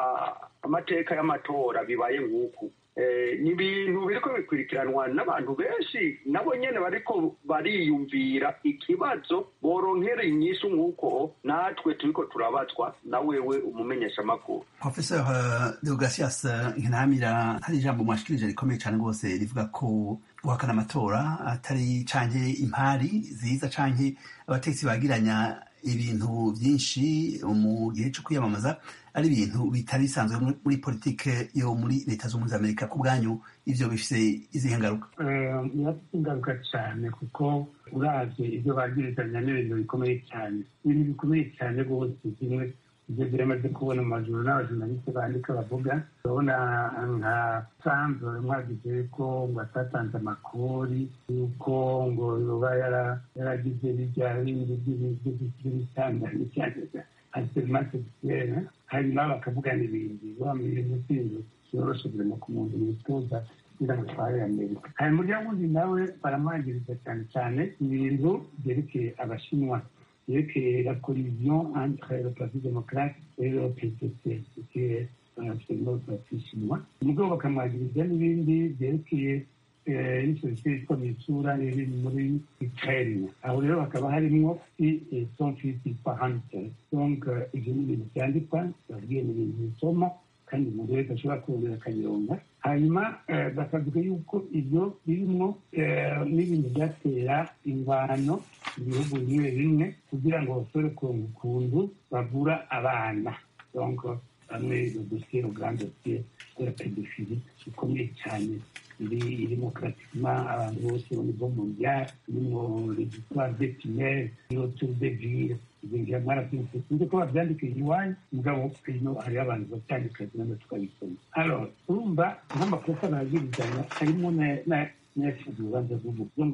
[SPEAKER 7] amateka y'amatora bibaye nk'uku ni ibintu biriko bikurikiranwa n'abantu benshi nabo nyene bariko bariyumvira ikibazo boronkera inyishu nk'uko natwe turiko turabazwa na wewe umumenyesha amakuru
[SPEAKER 1] professor deogratias nkinamira hari ijambo mwashikirije rikomeye cane rwose rivuga ko guhakana amatora atari canke impari ziza canke abategetsi bagiranya ibintu byinshi mu gihe cyo kwiyamamaza ari ibintu bitari bisanzwe muri politike yo muri leta z'ubumwe z'amerika ku bwanyu ivyo bifise izihe ngaruka
[SPEAKER 6] birafite ingaruka cyane kuko uravye ibyo bagirizanya n'ibintu bikomeye cyane ibintu bikomeye cyane rwose zimwe ibyo biramaze kubona mu majuru n'abajournaliste bandika bavuga urabona nka sanzore mwagize ko ngo atatanze amakori yuko ngo yoba yaragize bijya bindi by'ibitandanye cyane anserimase sexuelle hanyuma bakavugana ibindi wamenye umutsindo yoroshe birema ku muntu witoza kugira ngo atware amerika hari umuryango wundi nawe baramwangiriza cyane cyane ibintu byerekeye abashinwa yerekeye la collision entre le parti démocrate et le PCC qui est absolument le parti chinois mugabo bakamwagiriza n'ibindi byerekeye n'isosiyete yitwa mitsura iri muri ukraine aho rero hakaba harimwo son fils yitwa hunter donc ivyo ni ibintu vyandikwa babwiye ni ibintu bisoma kandi umuntu wese ashobora kurondera akabironga hanyuma bakavuga yuko ibyo birimwo n'ibintu byatera ingwano mu bihugu bimwe bimwe kugira ngo bashobore kuronga ukuntu bavura abana donc bamwe dosiye uruganda dosiye de la pédophilie ikomeye cyane iri irimo pratiquement abantu bose au niveau mondial irimo les histoires des tunnels autour des villes ibintu mwarabyumvise sinzi ko babyandika iwanyu mugabo ino hariho abantu babyandika none tukabisoma alors urumva nk'amakosa bagirizanya harimo n'ayashinzwe urubanza rw'umuntu donc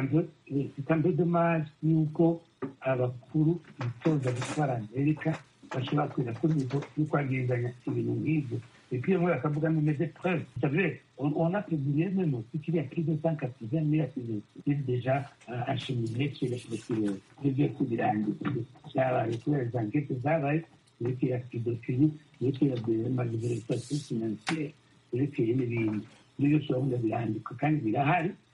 [SPEAKER 6] c'est un peu dommage yuko abakuru bitoza gutwara amerika bashobora kuza kuri nivo yo kwagirizanya ibintu nk'ibyo Et puis, moi, quand vous avez mes épreuves, vous savez, on, on a publié même aussi qu'il y a plus de 180 000 activités déjà euh, acheminées chez les plusieurs kubirangi. Zabaye kubera izo ankete zabaye yerekeye pédophilie yerekeye malversation financière yerekeye n'ibindi n'ibyo ushobora birandikwa kandi birahari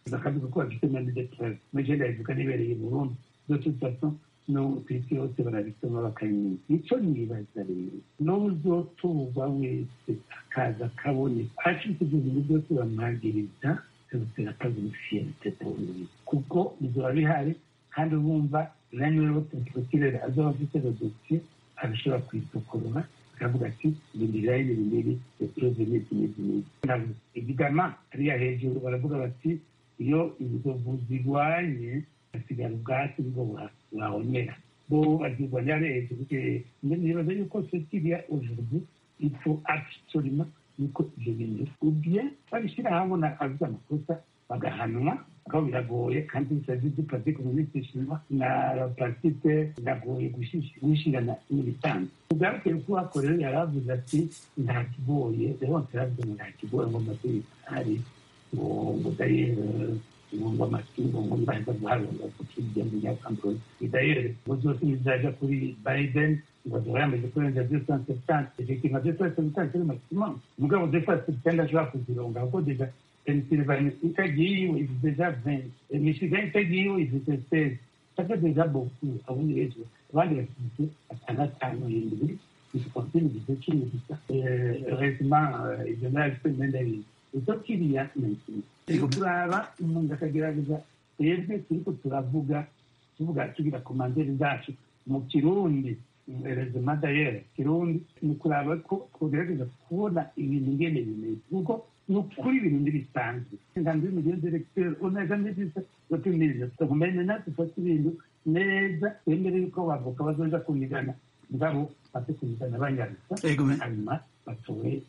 [SPEAKER 6] bakavuga ko bafite na depreve mugenda bivuga nibereye mu burundi zose faso no ku isi yose barabisoma bakabimenya icyo nibaza rero n'uzotuba wese akaza akaboneka acitse ibyo bintu byose bamwagiriza byose akazimufiyete kuko bizoba bihari kandi bumva nanyewe botekirere azoba afite dosiye abishobora kwisokorora akavuga ati ibintu birayi ibi ngibi epuroze n'izi n'izi n'izi igigama hariya hejuru baravuga bati iyo inzovu zirwanye hasigara ubwatsi bwo burahonera bo bazirwanya hejuru nibaza yuko sekiriya aujourd'hui il faut absolument yuko ibyo bintu ubye babishyira hamwe avuze amakosa bagahanwa aho biragoye kandi bisazi dupaze ku minsi na parasite biragoye gushirana n'ibisanzwe ubwabwiye ko hakorewe yaravuze ati nta kigoye rero yaravuze ngo nta kigoye ngo amategeko ahari ngo ngo dayere ngo amatungo ngo mbaza guharura kukirya mu nyakambere dayere ngo zose bizaja kuri biden ngo azaba yamaze kurenza deux cent septante effectivement deux cent septante c'est le maximum mugabo deux cent septante ashobora kuzironga kuko deja Pennsylvanie itagiye ifite deja vingt Michigan itagiye ifite seize ça fait déjà beaucoup abundi hejuru abandi bafite atandatu indwi igikontinue gifite cumi gusa heureusement ibyo nabifite imyenda y'ibintu icyo kiriya ni ikintu turaba umuntu akagerageza twebwe turiko turavuga tuvuga tugira komanderi zacu mu kirundi rezima dayere kirundi ni kuraba ko twogerageza kubona ibintu ngene bimeze kuko ni ukuri ibintu ntibisanzwe inganzo y'umugeni diregiteri uneza neza batumiriza tukumenya natwe dufate ibintu neza twemere yuko bavuka bazoja kunigana ngabo bate kunigana banyarusa hanyuma batowe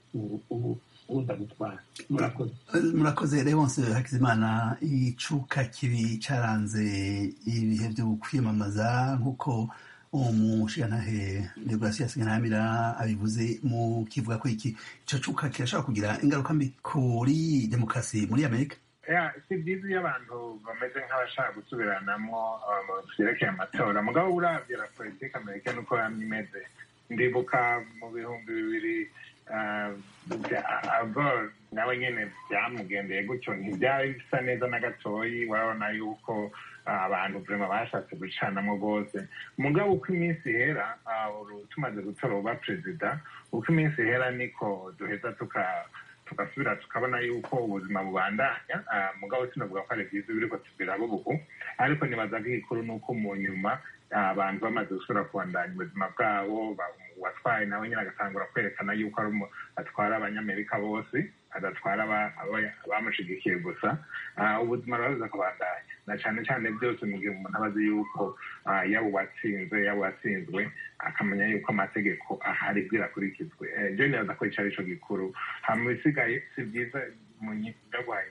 [SPEAKER 6] uza gutwara murakoze
[SPEAKER 1] murakoze Leonce Hakizimana icuka kibi caranze ibihe byo kwiyamamaza nk'uko umushigantahe Deogratias Ntaramira abivuze mu kivuga ko iki ico cuka kirashobora kugira ingaruka mbi kuri demokarasi muri Amerika
[SPEAKER 4] si byiza iyo abantu bameze nk'abashaka gusubiranamo vyerekeye amatora mugabo uravye la politike amerika nuko yamye imeze ndibuka mu bihumbi bibiri agor nawe nyene byamugendeye gutyo ntibyari bisa neza na gatoyi urabona yuko abantu vrema bashatse gucanamo rwose mugabo uko iminsi ihera tumaze gutora uba perezida uko iminsi ihera niko duheza tugasubira tukabona yuko ubuzima bubandanya mugabo sinavuga ko ari byiza biriko tubiraba ubu ariko nibaza ko igikuru ni uko mu nyuma abantu bamaze gusubira kubandanya ubuzima bwabo uwatwaye nawe nyine agatangura kwerekana yuko atwara abanyamerika bose adatwara abamushigikiye gusa ubuzima buraza kubandanya na cyane cyane byose mu gihe umuntu aba azi yuko yaba uwatsinze yaba uwatsinzwe akamenya yuko amategeko ahari bwirakurikizwe ibyo nibaza ko icyo ari cyo gikuru hama ibisigaye si byiza mu ndaguhaye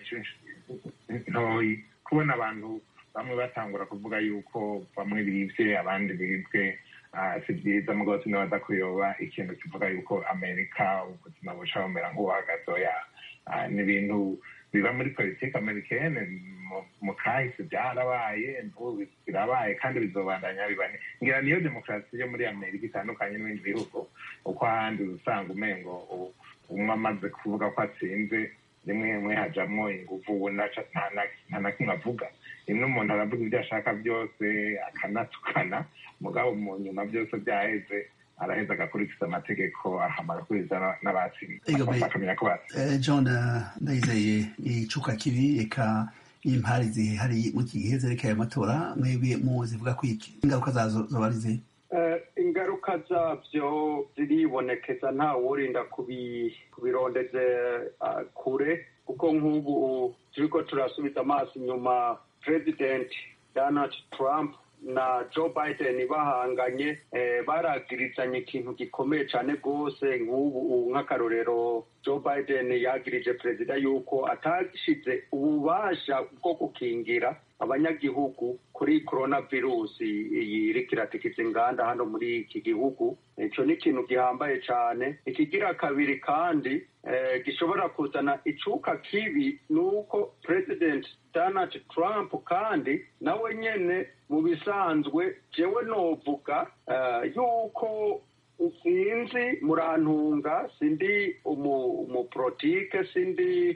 [SPEAKER 4] ntoyi kubona abantu bamwe batangura kuvuga yuko bamwe bibye abandi bibwe si byiza mugabo sinibaza kuyoba ikintu kivuga yuko amerika ubuzima buca bumera nk'ubuhagazoya ni ibintu biba muri politiki amerikene mu kahise byarabaye birabaye kandi bizobandanya bibane ngira niyo demokarasi yo muri amerika itandukanye n'ibindi bihugu uko ahandi usanga umengo umwe amaze kuvuga ko atsinze rimwe rimwe hajamwo inguvu nta na kimwe avuga rimwe umuntu aravuga ibyo ashaka byose akanatukana mugabo mu nyuma byose byaheze araheza agakurikiza amategeko ahamara kuriza n'abatsinze bakamenya ko batsinze
[SPEAKER 1] john ndayizeye icuka kibi reka impari zihari mu iki gihe zerekeye amatora mwebwe muzivuga ko iki ingaruka zazo zoba ari zihe
[SPEAKER 7] ingaruka zabyo ziribonekeza nta wurinda kubirondeze kure kuko nk'ubu turiko turasubiza amaso inyuma president donald trump na joe biden bahanganye baragirizanye ikintu gikomeye cyane rwose nk'ubu nk'akarorero joe biden yagirije perezida yuko atashize ububasha bwo gukingira abanyagihugu kuri corona virusi iyi iriko iratikiza inganda hano muri iki gihugu icyo ni ikintu gihambaye cyane ikigira kabiri kandi gishobora kuzana icuka kibi ni uko president donald trump kandi nawe nyene mu bisanzwe jewe novuga yuko sinzi murantunga sindi umuprotike sindi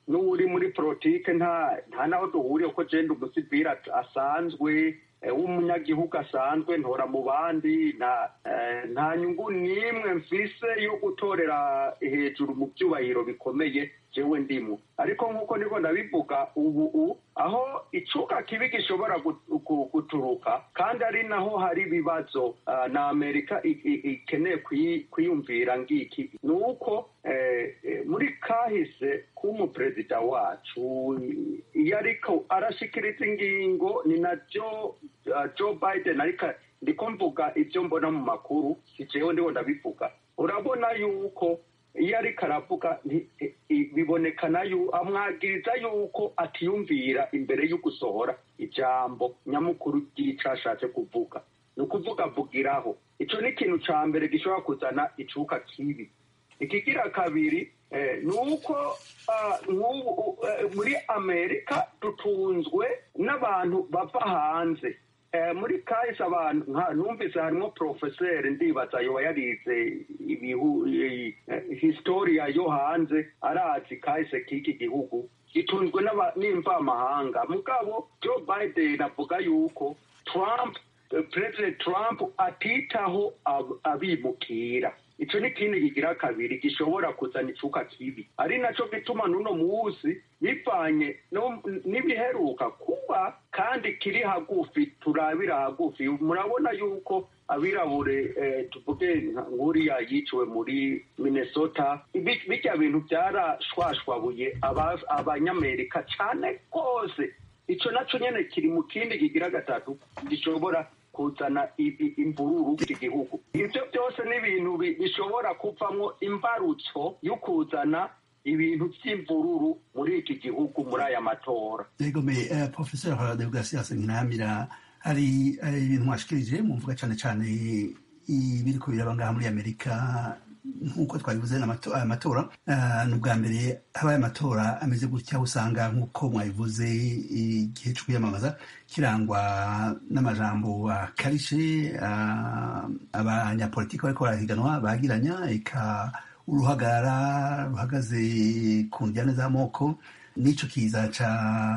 [SPEAKER 7] n'uri muri politike nta nta naho duhuriye ko jenda umusivili asanzwe w'umunyagihugu asanzwe ntora mu bandi nta nyungu n'imwe mfise yo gutorera hejuru mu byubahiro bikomeye jewe ndimo ariko nk'uko niko ndabivuga ubu aho icuka kibi gishobora guturuka kandi ari naho hari ibibazo na amerika ikeneye kwiyumvira ngiki ni uko muri kahise k'umuperezida wacu iyo ariko arashikiriza ingingo ni na joe biden ariko ndiko mvuga ibyo mbona mu makuru si jewe ndiho ndabivuga urabona yuko iyo ariko aravuga bibonekana amwagiriza yuko atiyumvira imbere yo gusohora ijambo nyamukuru ry'icyo ashatse kuvuga ni ukuvuga avugiraho icyo ni ikintu cya mbere gishobora kuzana icuka kibi ikigira kabiri ni uko muri amerika dutunzwe n'abantu bava hanze muri kahise abantu numvise harimo porofeseri ndibaza yoba yarize historiya yo hanze arazi kahise k'iki gihugu gitunzwe n'imvamahanga mugabo joe biden avuga yuko trump perezida trump atitaho abimukira icyo ni ikindi kigira kabiri gishobora kuzana icuka kibi ari nacyo gituma n'uno munsi bivanye n'ibiheruka kuba kandi kiri hagufi turabira hagufi murabona yuko abirabure tuvuge nk'uriya yiciwe muri minnesota bijya bintu byarashwashwabuye abanyamerika cyane rwose icyo nacyo nyine kiri mu kindi kigira gatatu gishobora kuzana imvururu iki gihugu ibyo byose ni ibintu bishobora kuvamo imbarutso yo kuzana ibintu by'imvururu muri iki gihugu muri aya matora
[SPEAKER 1] yego me professeur deogasias nkinamira hari ibintu mwashikirije mumvuga cyane cyane ibiri ko biraba ngaha muri amerika nk'uko twabivuze aya matora ni ubwa mbere habaye amatora ameze gutya usanga nk'uko mwabivuze igihe cyo kwiyamamaza kirangwa n'amajambo akarishe abanyapolitiki bariko barahiganwa bagiranya eka uruhagarara ruhagaze ku njyane z'amoko n'ico kiza ca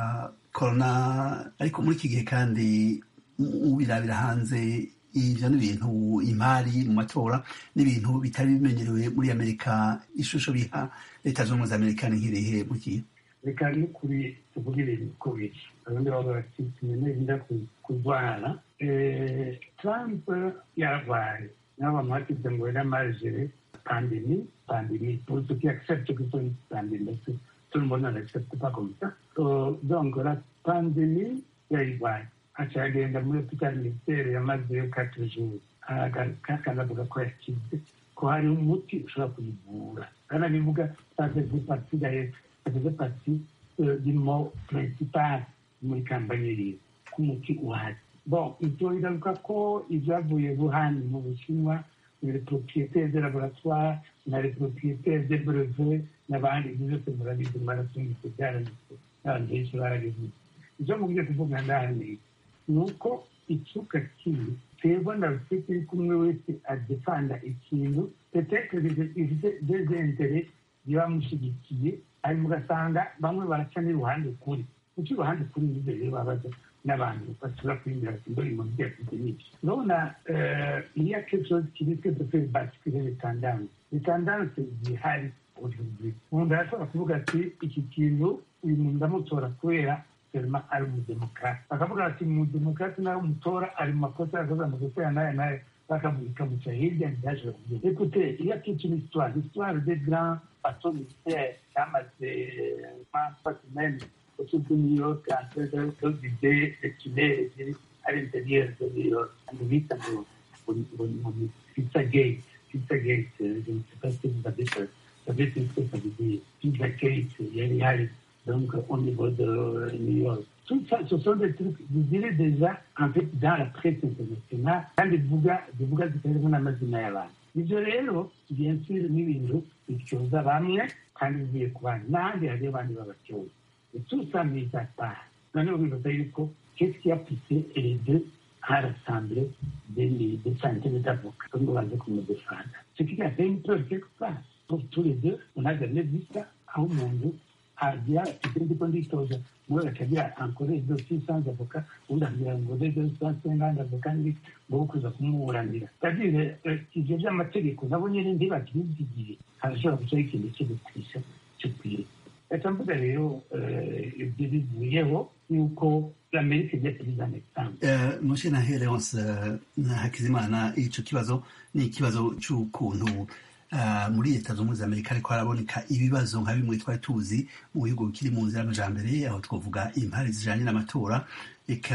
[SPEAKER 1] korona ariko muri iki gihe kandi ubirabira hanze ivyo ni ibintu imari mu matora n'ibintu bitari bimenyerewe muri amerika ishusho biha leta z'ubumwe za amerika ni nk'irihe mu gihe
[SPEAKER 6] reka n'ukuri tuvuge ibintu uko biri abandi baba bati tumenye kurwara trump yarwaye nabo bamuhatize ngo yari amajere pandemi pandemi pour ceux qui acceptent que c'est une pandémie tout le monde n'accepte pas comme ça donc la pandémie yarwaye aca agenda muri hopitali militaire yamazeyo quatre jours kandi avuga ko yakize ko hari umuti ushobora kuyivura kandi abivuga ça faisait partie d'ailleurs ça faisait partie du mot principal muri kampanye yiwe ko umuti uhari bon ibyo bigaruka ko ibyavuye wuhan mu bushinwa les propriétaires de laboratoire na les propriétaires de brevet n'abandi ibyo byose murabizi mwarasungitse byaranditse n'abantu benshi barabivuze icyo mubwiye kuvuga ndani ni uko icuka kibi twebwe ndabufite turi kumwe wese adefanda ikintu petetre ifite dezentere bibamushyigikiye hanyuma ugasanga bamwe baraca n'iruhande kuri kuko iruhande kuri nibyo rero babaza n'abantu bashobora kwinjira ati mbona ibintu byafite n'ibyo urabona iriya kecozi kiriswe dufite basikire retandanse retandanse zihari aujourd'hui umuntu arashobora kuvuga ati iki kintu uyu muntu ndamutora kubera selma ari umudemokrate bakavuga bati umudemokrate nawe umutora ari mu makosa yakoze amakosa ya n'aya n'aya bakamuca hirya ntiyashobora kugenda écoutez il y a toute une histoire l'histoire des grands bateaux militaires cyamaze trois semaines autour de New York en train de vider les tunnels ziri à l'intérieur de New York and bita ngo pizza gate pizza gate je ne sais pas si vous avez savez ce que ça veut dire pizza gate yari hari donc au niveau de New York. Tout ça, ce sont des trucs, vous direz déjà, en fait, dans la presse internationale, kandi bivuga bivuga zitarimo n'amazina y'abantu ibyo rero bien sûr ni ibintu bityoza bamwe kandi bigiye ku bandi n'ahandi hari abandi babatyoza et tout ça mis à part noneho bibaza yuko qu'est-ce qui a poussé les deux à rassembler des, des centaines d'avocats comme on va dire comme des femmes ce qui a fait une preuve quelque part pour tous les deux on a jamais vu ça aho umuntu agira ati ndiko nditoza muri akagira ankore dossier sans avocat ubundi akagira ngo rege sans ngandi avocat ndi ngo kuza kumuburanira ndagira ivyo vy'amategeko nabo nyene ntibakibyigiye harashobora gucaho ikintu cyo gutwisha cyo kwiye reka mvuga rero ibyo bivuyeho yuko amerika igiye kubiza negisambu
[SPEAKER 1] mushe na hereonse na hakizimana ico kibazo ni ikibazo c'ukuntu muri leta zunze ubumwe za amerika ariko haraboneka ibibazo nka bimwe twari tuzi mu bihugu bikiri mu nzira y'amajambere aho twavuga impari zijanye n'amatora eka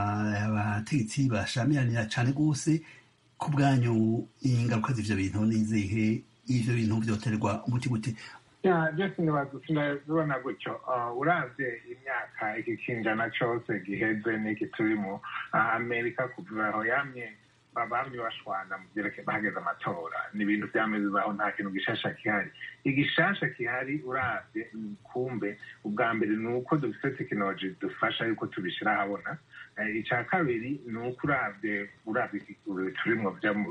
[SPEAKER 1] abategetsi bashamiranira cane rwose ku bwanyu ingaruka z'ivyo bintu nizihe ivyo bintu vyoterwa umuti gute
[SPEAKER 4] byose ntibazibona gutyo uravye imyaka iki kinjana cose giheze n'iki turimo amerika kuva aho yamye bamye bashwana mu byerekeye bahageze amatora ni ibintu byameze bibaho nta kintu gishasha gihari igishasha gihari uravye kumbe ubwa mbere ni uko dufite tekinoloji dufasha yuko tubishyira ahabona icya kabiri ni uko uravye uravye turimwo bya mu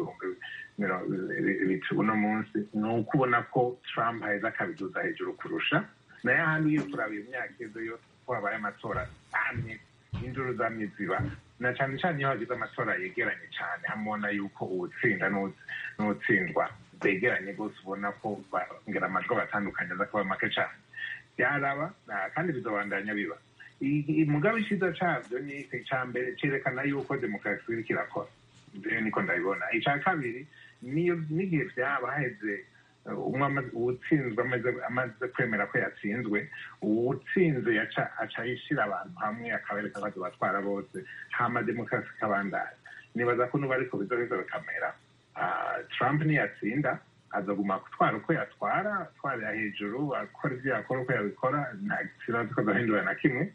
[SPEAKER 4] bihumbi uno munsi ni uko ubona ko trump aheza akabiduza hejuru kurusha nayo ahandi iyo turabye imyaka izo yo ko habaye amatora amye induru zamye ziba na cyane cyane iyo hagize amatora yegeranye cyane hamubona yuko uwutsinda n'uwutsindwa begeranye rwose ubona ko ngera amajwi batandukanye aza kuba make cyane byaraba kandi bizobandanya biba mugabe icyiza cyabyo ni icya mbere cyerekana yuko demokarasi iriko irakora niko ndabibona icya kabiri n'igihe byaba haheze uwutsinzwe amaze kwemera ko yatsinzwe uwutsinze aca yishyira abantu hamwe akabereka ko batwara bose hama demokarasi ikabandanya nibaza ko nuba ariko bizoheza bikamera trump niyatsinda azaguma gutwara uko yatwara atwarira hejuru akora ibyo yakora uko yabikora nta kibazo ko azahindura na kimwe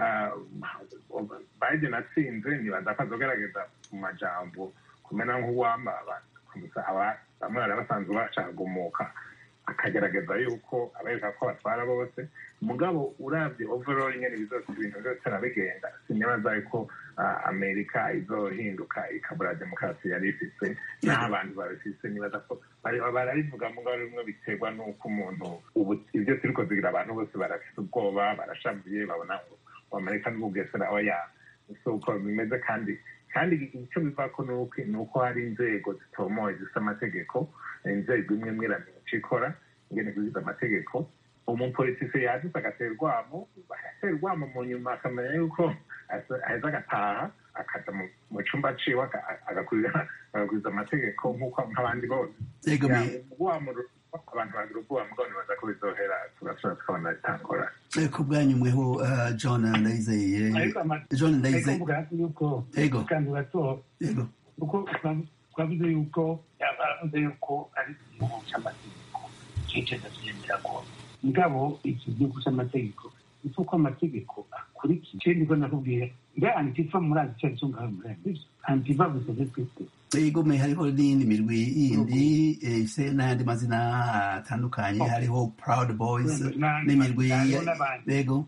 [SPEAKER 4] biden atsinze nibaza ko azogerageza mu majambo kumera nk'uwamba bamwe bari basanzwe bacagumuka akagerageza yuko abereka ko batwara bose mugabo urabye overall nyene bizose ibintu byose arabigenda sinibaza yuko amerika izohinduka ikabura demokarasi yari ifise n'aho abantu babifise nibaza ko bararivuga mugabo rimwe biterwa n'uko umuntu ubu ibyo turiko zigira abantu bose barafise ubwoba barashavuye babona ngo amerika n'ububwesera oya so uko bimeze kandi kandi icyo bivako ni uko hari inzego zitomoye zifite amategeko inzego imwe imwe iramenya icyo ikora ingene kuziza amategeko umupolitisi yadutse agatera urwamo agatera urwamo mu nyuma akamenya yuko aheza agataha akaja mu cumba ciwe agakuriza amategeko nk'uko nk'abandi bose urwamo abantu bagira ubwoba mugabo nibaza ko bizohera tugasubira tukabona bitangora
[SPEAKER 1] ku bwanyu mweho john ndayizeye john ndayizeye
[SPEAKER 6] yuko
[SPEAKER 1] ego
[SPEAKER 6] kandi gato
[SPEAKER 1] ego
[SPEAKER 6] kuko twavuze yuko yavuze yuko ari igihugu cy'amategeko cyiceza tugendera ko mugabo iki gihugu cy'amategeko ni uko amategeko akurikiye ikindi ko nakubwiye nga antifa murazi icyo aricyo ngaho murazi antifa gusa twese
[SPEAKER 1] ego me hariho n'iyindi mirwi yindi ifise n'ayandi mazina atandukanye hariho proud boys n'imirwi ego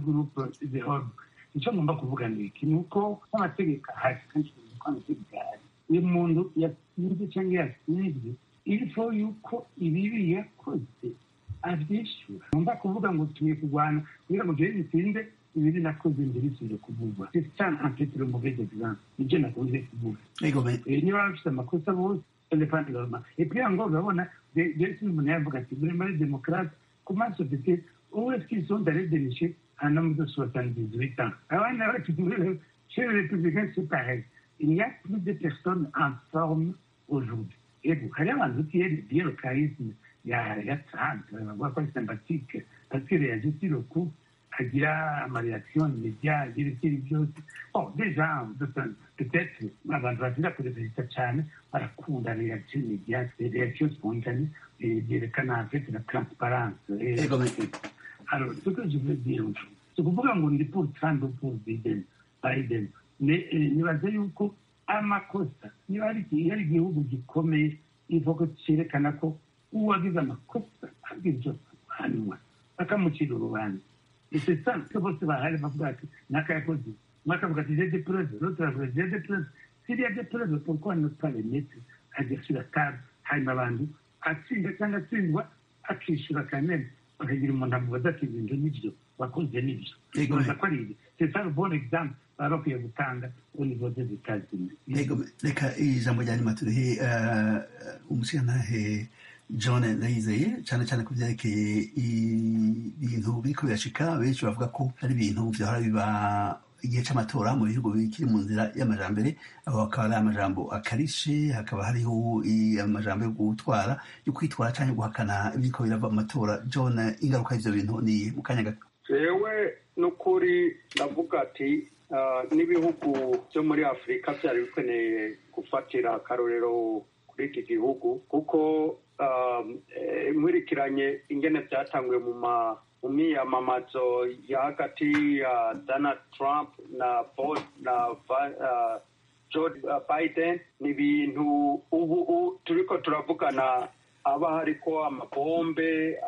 [SPEAKER 6] icyo ngomba kuvuga ni iki ni uko n'amategeko ahari kandi ko amategeko ahari uyu muntu yatsinze cyangwa yatsinzwe ilifo yuko ibibi yakoze abyishyura ngomba kuvuga ngo tugiye kurwana kugira ngo jewe bitinde ibiri nakoze mbere isubire kuvugwa cyane ampetero muveze exemple nibyo nakunze kuvuga niba bafite amakosa bose elefante gahoma epui yango urabona jesi umuntu yavuga ati muri muri demokarate comment société où est-ce qu'ils sont allés dénicher un homme de 78 ans abana bacu chez les républicains c'est pareil il n'y a plus de personnes en forme aujourd'hui ego hari abantu utiye bien le charisme ya ya Trump bavuga ko ari sympathique parce qu'il réagit sur le coup agira amareaction immédiat agira ikindi byose bon déjà peut-être abantu batinda kureperezida cyane barakunda reaction immédiate reaction spontanée byerekana en fait la transparence alors ce que je veux dire c'est kuvuga ngo ndi pour Trump ou pour Biden Biden nibaze yuko amakosa niba hari igihugu gikomeye ivuga cyerekana ko uwagize amakosa abwirwa guhanwa bakamucira urubanza c'est ça que bose bahari bavuga ati nakayakoze mwakavuga ati j'ai des preuves l'autre avuga j'ai des preuves s'il y a des preuves pourquoi ne pas les mettre à dire sur la table hanyuma abantu atsinda cyangwa atsindwa akishyura quand même bakagira umuntu amubaza ati ibintu nibyo wakoze nibyo
[SPEAKER 1] Yego,
[SPEAKER 6] Urumva
[SPEAKER 1] me-
[SPEAKER 6] ko ari ibyo c'est ça le bon exemple baba bakwiye gutanga au niveau des États-Unis
[SPEAKER 1] Yego, reka ijambo rya nyuma turihe eh, umushirantahe john ndayizeye cyane cyane ku byerekeye ibintu biriko birashika benshi bavuga ko hari ibintu vyahora biba igihe c'amatora mu bihugu bikiri mu nzira y'amajambere aho hakaba ari amajambo akarishe hakaba hariho i- amajambo yo gutwara yo kwitwara canke guhakana ibiriko birava mu matora john ingaruka y'ivyo bintu ni mu kanya gato
[SPEAKER 7] jewe n'ukuri ndavuga ati ah, n'ibihugu byo muri afurika byari bikeneye gufatira akarorero kuri iki gihugu kuko ah, eh, nkurikiranye ingene byatanguye mu ma mu miyamamazo ya hagati ya donald trump na Bo- na Va- ah, Joe Biden ni ibintu ubu u- turiko turavugana haba hariko amabombe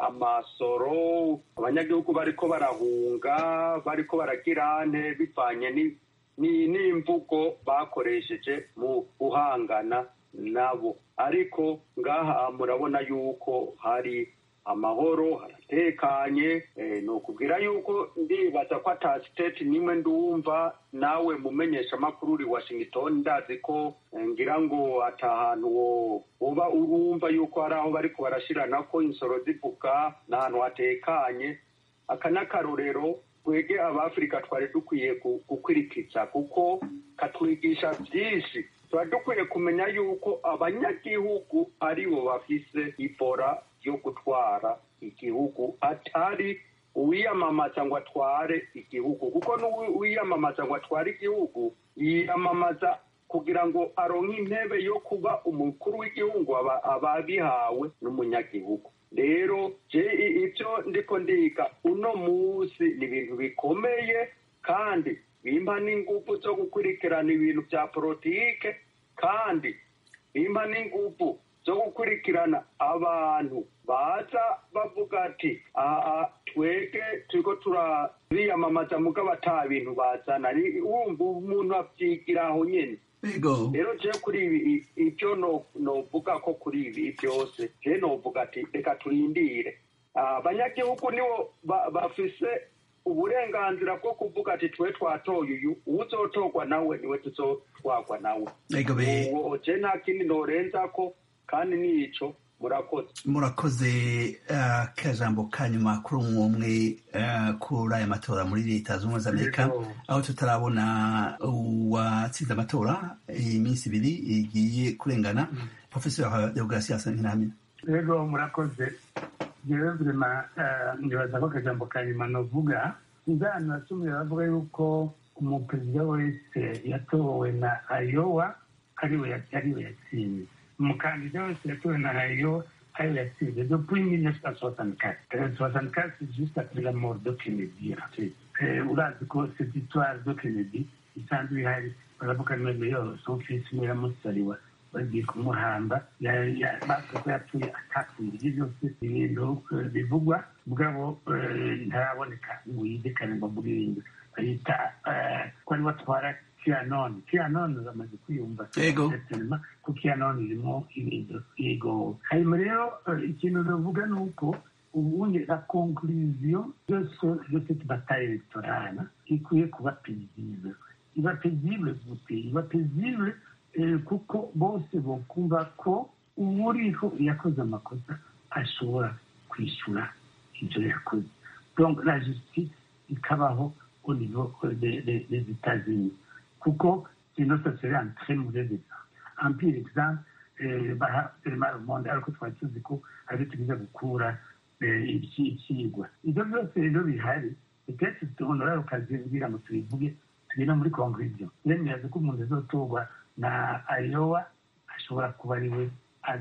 [SPEAKER 7] amasoro abanyagihugu bariko barahunga bariko baragira nte bivanye ni- ni- n'imvugo bakoresheje mu guhangana nabo ariko ngaha murabona yuko hari amahoro haratekanye eh, ni ukubwira yuko ndibaza ko ata siteti nimwe ndumva nawe mumenyesha amakuru uri washington ndazi ko eh, ngira ngo ata hantu wo- woba urumva yuko hari aho bariko barashirana ko insoro zivuga ni ahantu hatekanye aka n'akarorero twege abafurika twari dukwiye gu- gukwirikiza kuko katwigisha byinshi tuba dukwiye kumenya yuko abanyagihugu aribo bafise ibora yo gutwara igihugu atari uwiyamamaza ngo atware igihugu kuko n'uwiyamamaza ngo atware igihugu yiyamamaza kugira ngo aronke intebe yo kuba umukuru w'igihugu aba aba abihawe n'umunyagihugu rero je i- ivyo ndiko ndiga uno munsi ni ibintu bikomeye kandi bimpa n'ingufu zo gukurikirana ibintu vya politike kandi bimpa n'ingufu zo gukurikirana abantu baza bavuga ati aha twege turiko turabiyamamaza mugabo ata bintu bazana Ni- wumva umuntu avyigira aho nyene
[SPEAKER 1] yego
[SPEAKER 7] rero je kuri ibi i- ivyo no- novuga ko kuri ibi byose je novuga ati reka turindire Ah, abanyagihugu nibo ba- bafise uburenganzira bwo kuvuga ati twe twatoye uyu uwuzotorwa nawe niwe tuzotwarwa nawe
[SPEAKER 1] yego be
[SPEAKER 7] uwo je nta kindi norenzako kandi nico murakoze
[SPEAKER 1] murakoze eh, akajambo ka nyuma kuri umwe umwe eh, kuri aya matora muri leta zunze ubumwe za amerika
[SPEAKER 6] Yego.
[SPEAKER 1] aho tutarabona uwatsinze amatora iminsi ibiri igiye kurengana profesor deogratias ntiramina
[SPEAKER 6] rero murakoze jewe vrema nibaza ko akajambo ka nyuma novuga inzano nasumye bavuga yuko umuperezida wese yatowe na ayowa ariwe ya- ariwe yatsinze umukandida wese yatowe na ayowa ariwe yatsinze depuis 1964 Euh, 64 c'est juste après la mort de Kennedy en fait. Eh, urazi ko cette histoire de Kennedy isanzwe ihari baravuga none yo son fils muramusariwa bagiye kumuhamba ya- ya- bavuga ko yapfuye atapfuye ibyo byose ni ibintu eh, bivugwa mugabo eh, ntaraboneka ngo yizekane ngo muririmbe bayita eh, ko ari batwara kianoni kianoni bamaze kwiyumva
[SPEAKER 1] Yego.
[SPEAKER 6] Certainement ko kianoni irimo ibintu yego hanyuma rero eh, ikintu navuga ni uko ubundi la conclusion de ce- de cette bataille électorale ikwiye kuba paisible iba paisible gute iba paisible eh, kuko bose bokumva ko uwuriho yakoze amakosa ashobora kwishyura ibyo yakoze donc la justice ikabaho au niveau euh, des, des, des États-Unis kuko sinon ça serait un très mauvais exemple un pire exemple eh, baha vraiment le monde ariko twari tuzi ko ari tugize gukura eh, iki- ikigwa ibyo byose rero bihari peut-être honorable ukazimbwira ngo tubivuge tugenda muri conclusion yemeza ko umuntu azotorwa na ayowa ashobora kuba ari we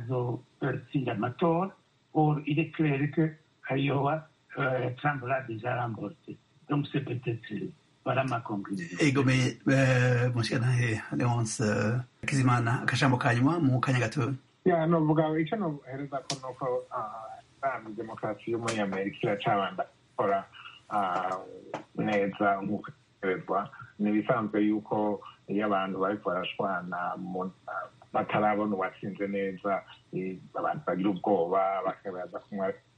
[SPEAKER 6] azotsinda amatora or il est clair que ayowa euh, trump l'a déjà remporté donc c'est peut-être euh, voilà ma conclusion
[SPEAKER 1] yego me eh, mushirantahe leonce eh, kizimana akajambo ka nyuma mu kanya gato
[SPEAKER 4] ya novuga icyo nohereza ko nuko ntabwo demokarasi yo muri amerika iracabanda gukora ah, neza nk'uko itegerezwa ni ibisanzwe yuko iyo abantu bariko barashwana mu- batarabona uwatsinze neza eh, abantu bagira ubwoba bakabaza kumwe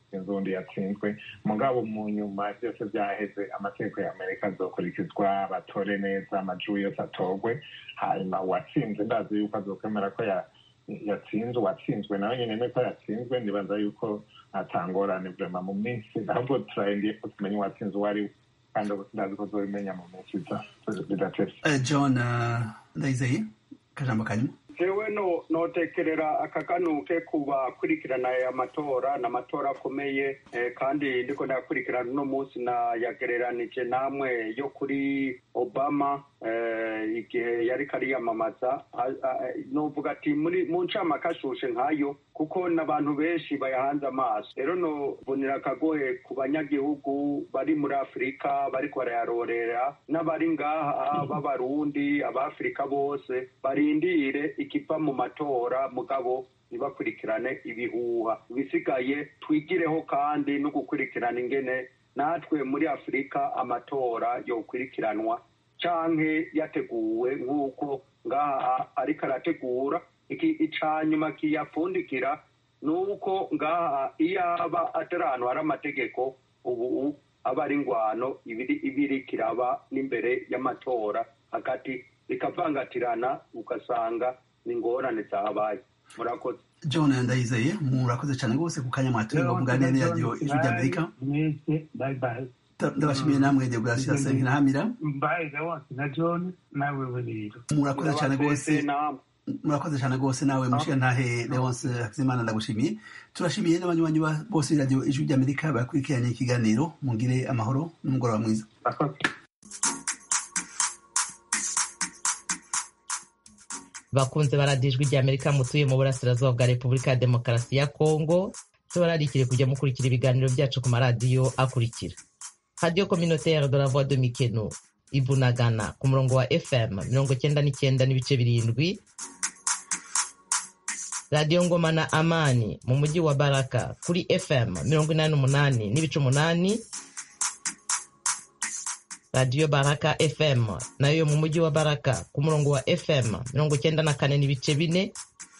[SPEAKER 4] sinzi uwundi yatsinzwe mugabo mu nyuma byose byaheze amategeko ya amerika azokurikizwa batore neza amajwi yose atorwe hanyuma uwatsinze ndazi yuko azokwemera ko ya yatsinzwe uwatsinzwe nawe nyine nuko yatsinzwe ndibaza yuko atangorane vrema mu minsi ahubwo turayendiye ko tumenye uwatsinze uwo ari we kandi ndazi ko tuzobimenya mu minsi iza bidatevye
[SPEAKER 1] Eh, john eh, ndayizeye akajambo kanyuma
[SPEAKER 7] jewe no notekerera akaganuke ku bakurikirana aya matora ni amatora akomeye eh, kandi ndiko ndayakurikirana uno munsi nayagereranije namwe yo kuri obama eh, igihe yariko ariyamamaza A- a- novuga ati muri mu ncamake ashushe nkayo kuko n'abantu benshi bayahanze amaso rero nobonera akagohe ku banyagihugu bari muri afurika bariko barayarorera n'abari ngaha b'abarundi abafurika bose barindire ikiva mu matora mugabo ntibakurikirane ibihuha ibisigaye twigireho kandi no gukurikirana ingene natwe muri afurika amatora yokurikiranwa canke yateguwe nk'uko ngaha ariko arategura iki ica nyuma kiyapfundikira ni uko ngaha iyo aba atari ahantu hari amategeko ubu aba ari ingwano ibiri ibiri kiraba n'imbere y'amatora hagati bikavangatirana ugasanga ni ingorane zahabaye murakoze
[SPEAKER 1] john ndayizeye murakoze cyane rwose ku kanya mwatuye ngo muganire n'iradiyo ijwi ry'amerika
[SPEAKER 6] mwese bye bye
[SPEAKER 1] Ta- ndabashimiye namwe deogratias nkirahamira
[SPEAKER 6] mbaye leonce na john nawe we rero
[SPEAKER 1] murakoze cyane rwose
[SPEAKER 7] Ndabaseze namwe
[SPEAKER 1] murakoze cyane rwose nawe mushiya ntahe leonce hakizimana ndagushimiye turashimiye n'abanywanyi ba- bose b'iradiyo ijwi ry'amerika bakurikiranye ikiganiro mugire amahoro n'umugoroba mwiza
[SPEAKER 4] Murakoze.
[SPEAKER 2] bakunze baradijwe rya amerika mutuye mu burasirazuba bwa repubulika ya demokarasi ya kongo tubararikire kujya mukurikira ibiganiro byacu ku maradiyo akurikira radiyo communautaire de la voix de mikeno ibunagana ku murongo wa fm mirongo cyenda n'icyenda n'ibice birindwi radiyo ngoma na amani mu mujyi wa baraka kuri fm mirongo inani n'umunani n'ibice umunani radiyo baraka fm nayo mu mujyi wa baraka ku murongo wa fm mirongo cyenda na kane n'ibice bine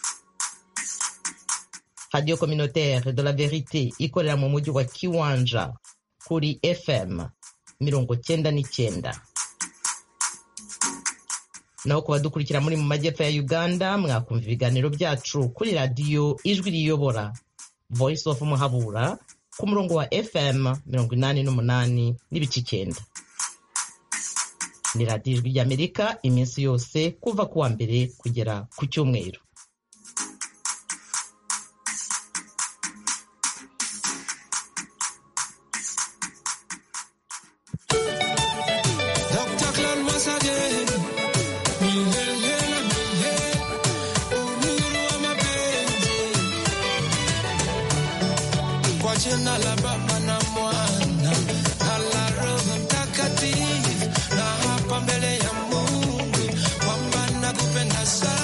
[SPEAKER 2] radiyo communautaire de la verite ikorera mu mujyi wa kiwanja kuri fm mirongo cyenda n'icyenda naho ku badukurikira muri mu majyepfo ya uganda mwakumva ibiganiro byacu kuri radiyo ijwi riyobora voice of muhabura ku murongo wa fm mirongo inani n'umunani n'ibice icyenda ni radiyo ijwi ry'amerika iminsi yose kuva ku wa mbere kugera ku cyumweru
[SPEAKER 8] Dr. Clown once again. Milele, milele, uhuru wa mapenzi. Kwa jina la Baba na Mwana na la Roho Mtakatifu, na hapa mbele ya Mungu kwamba nakupenda sana.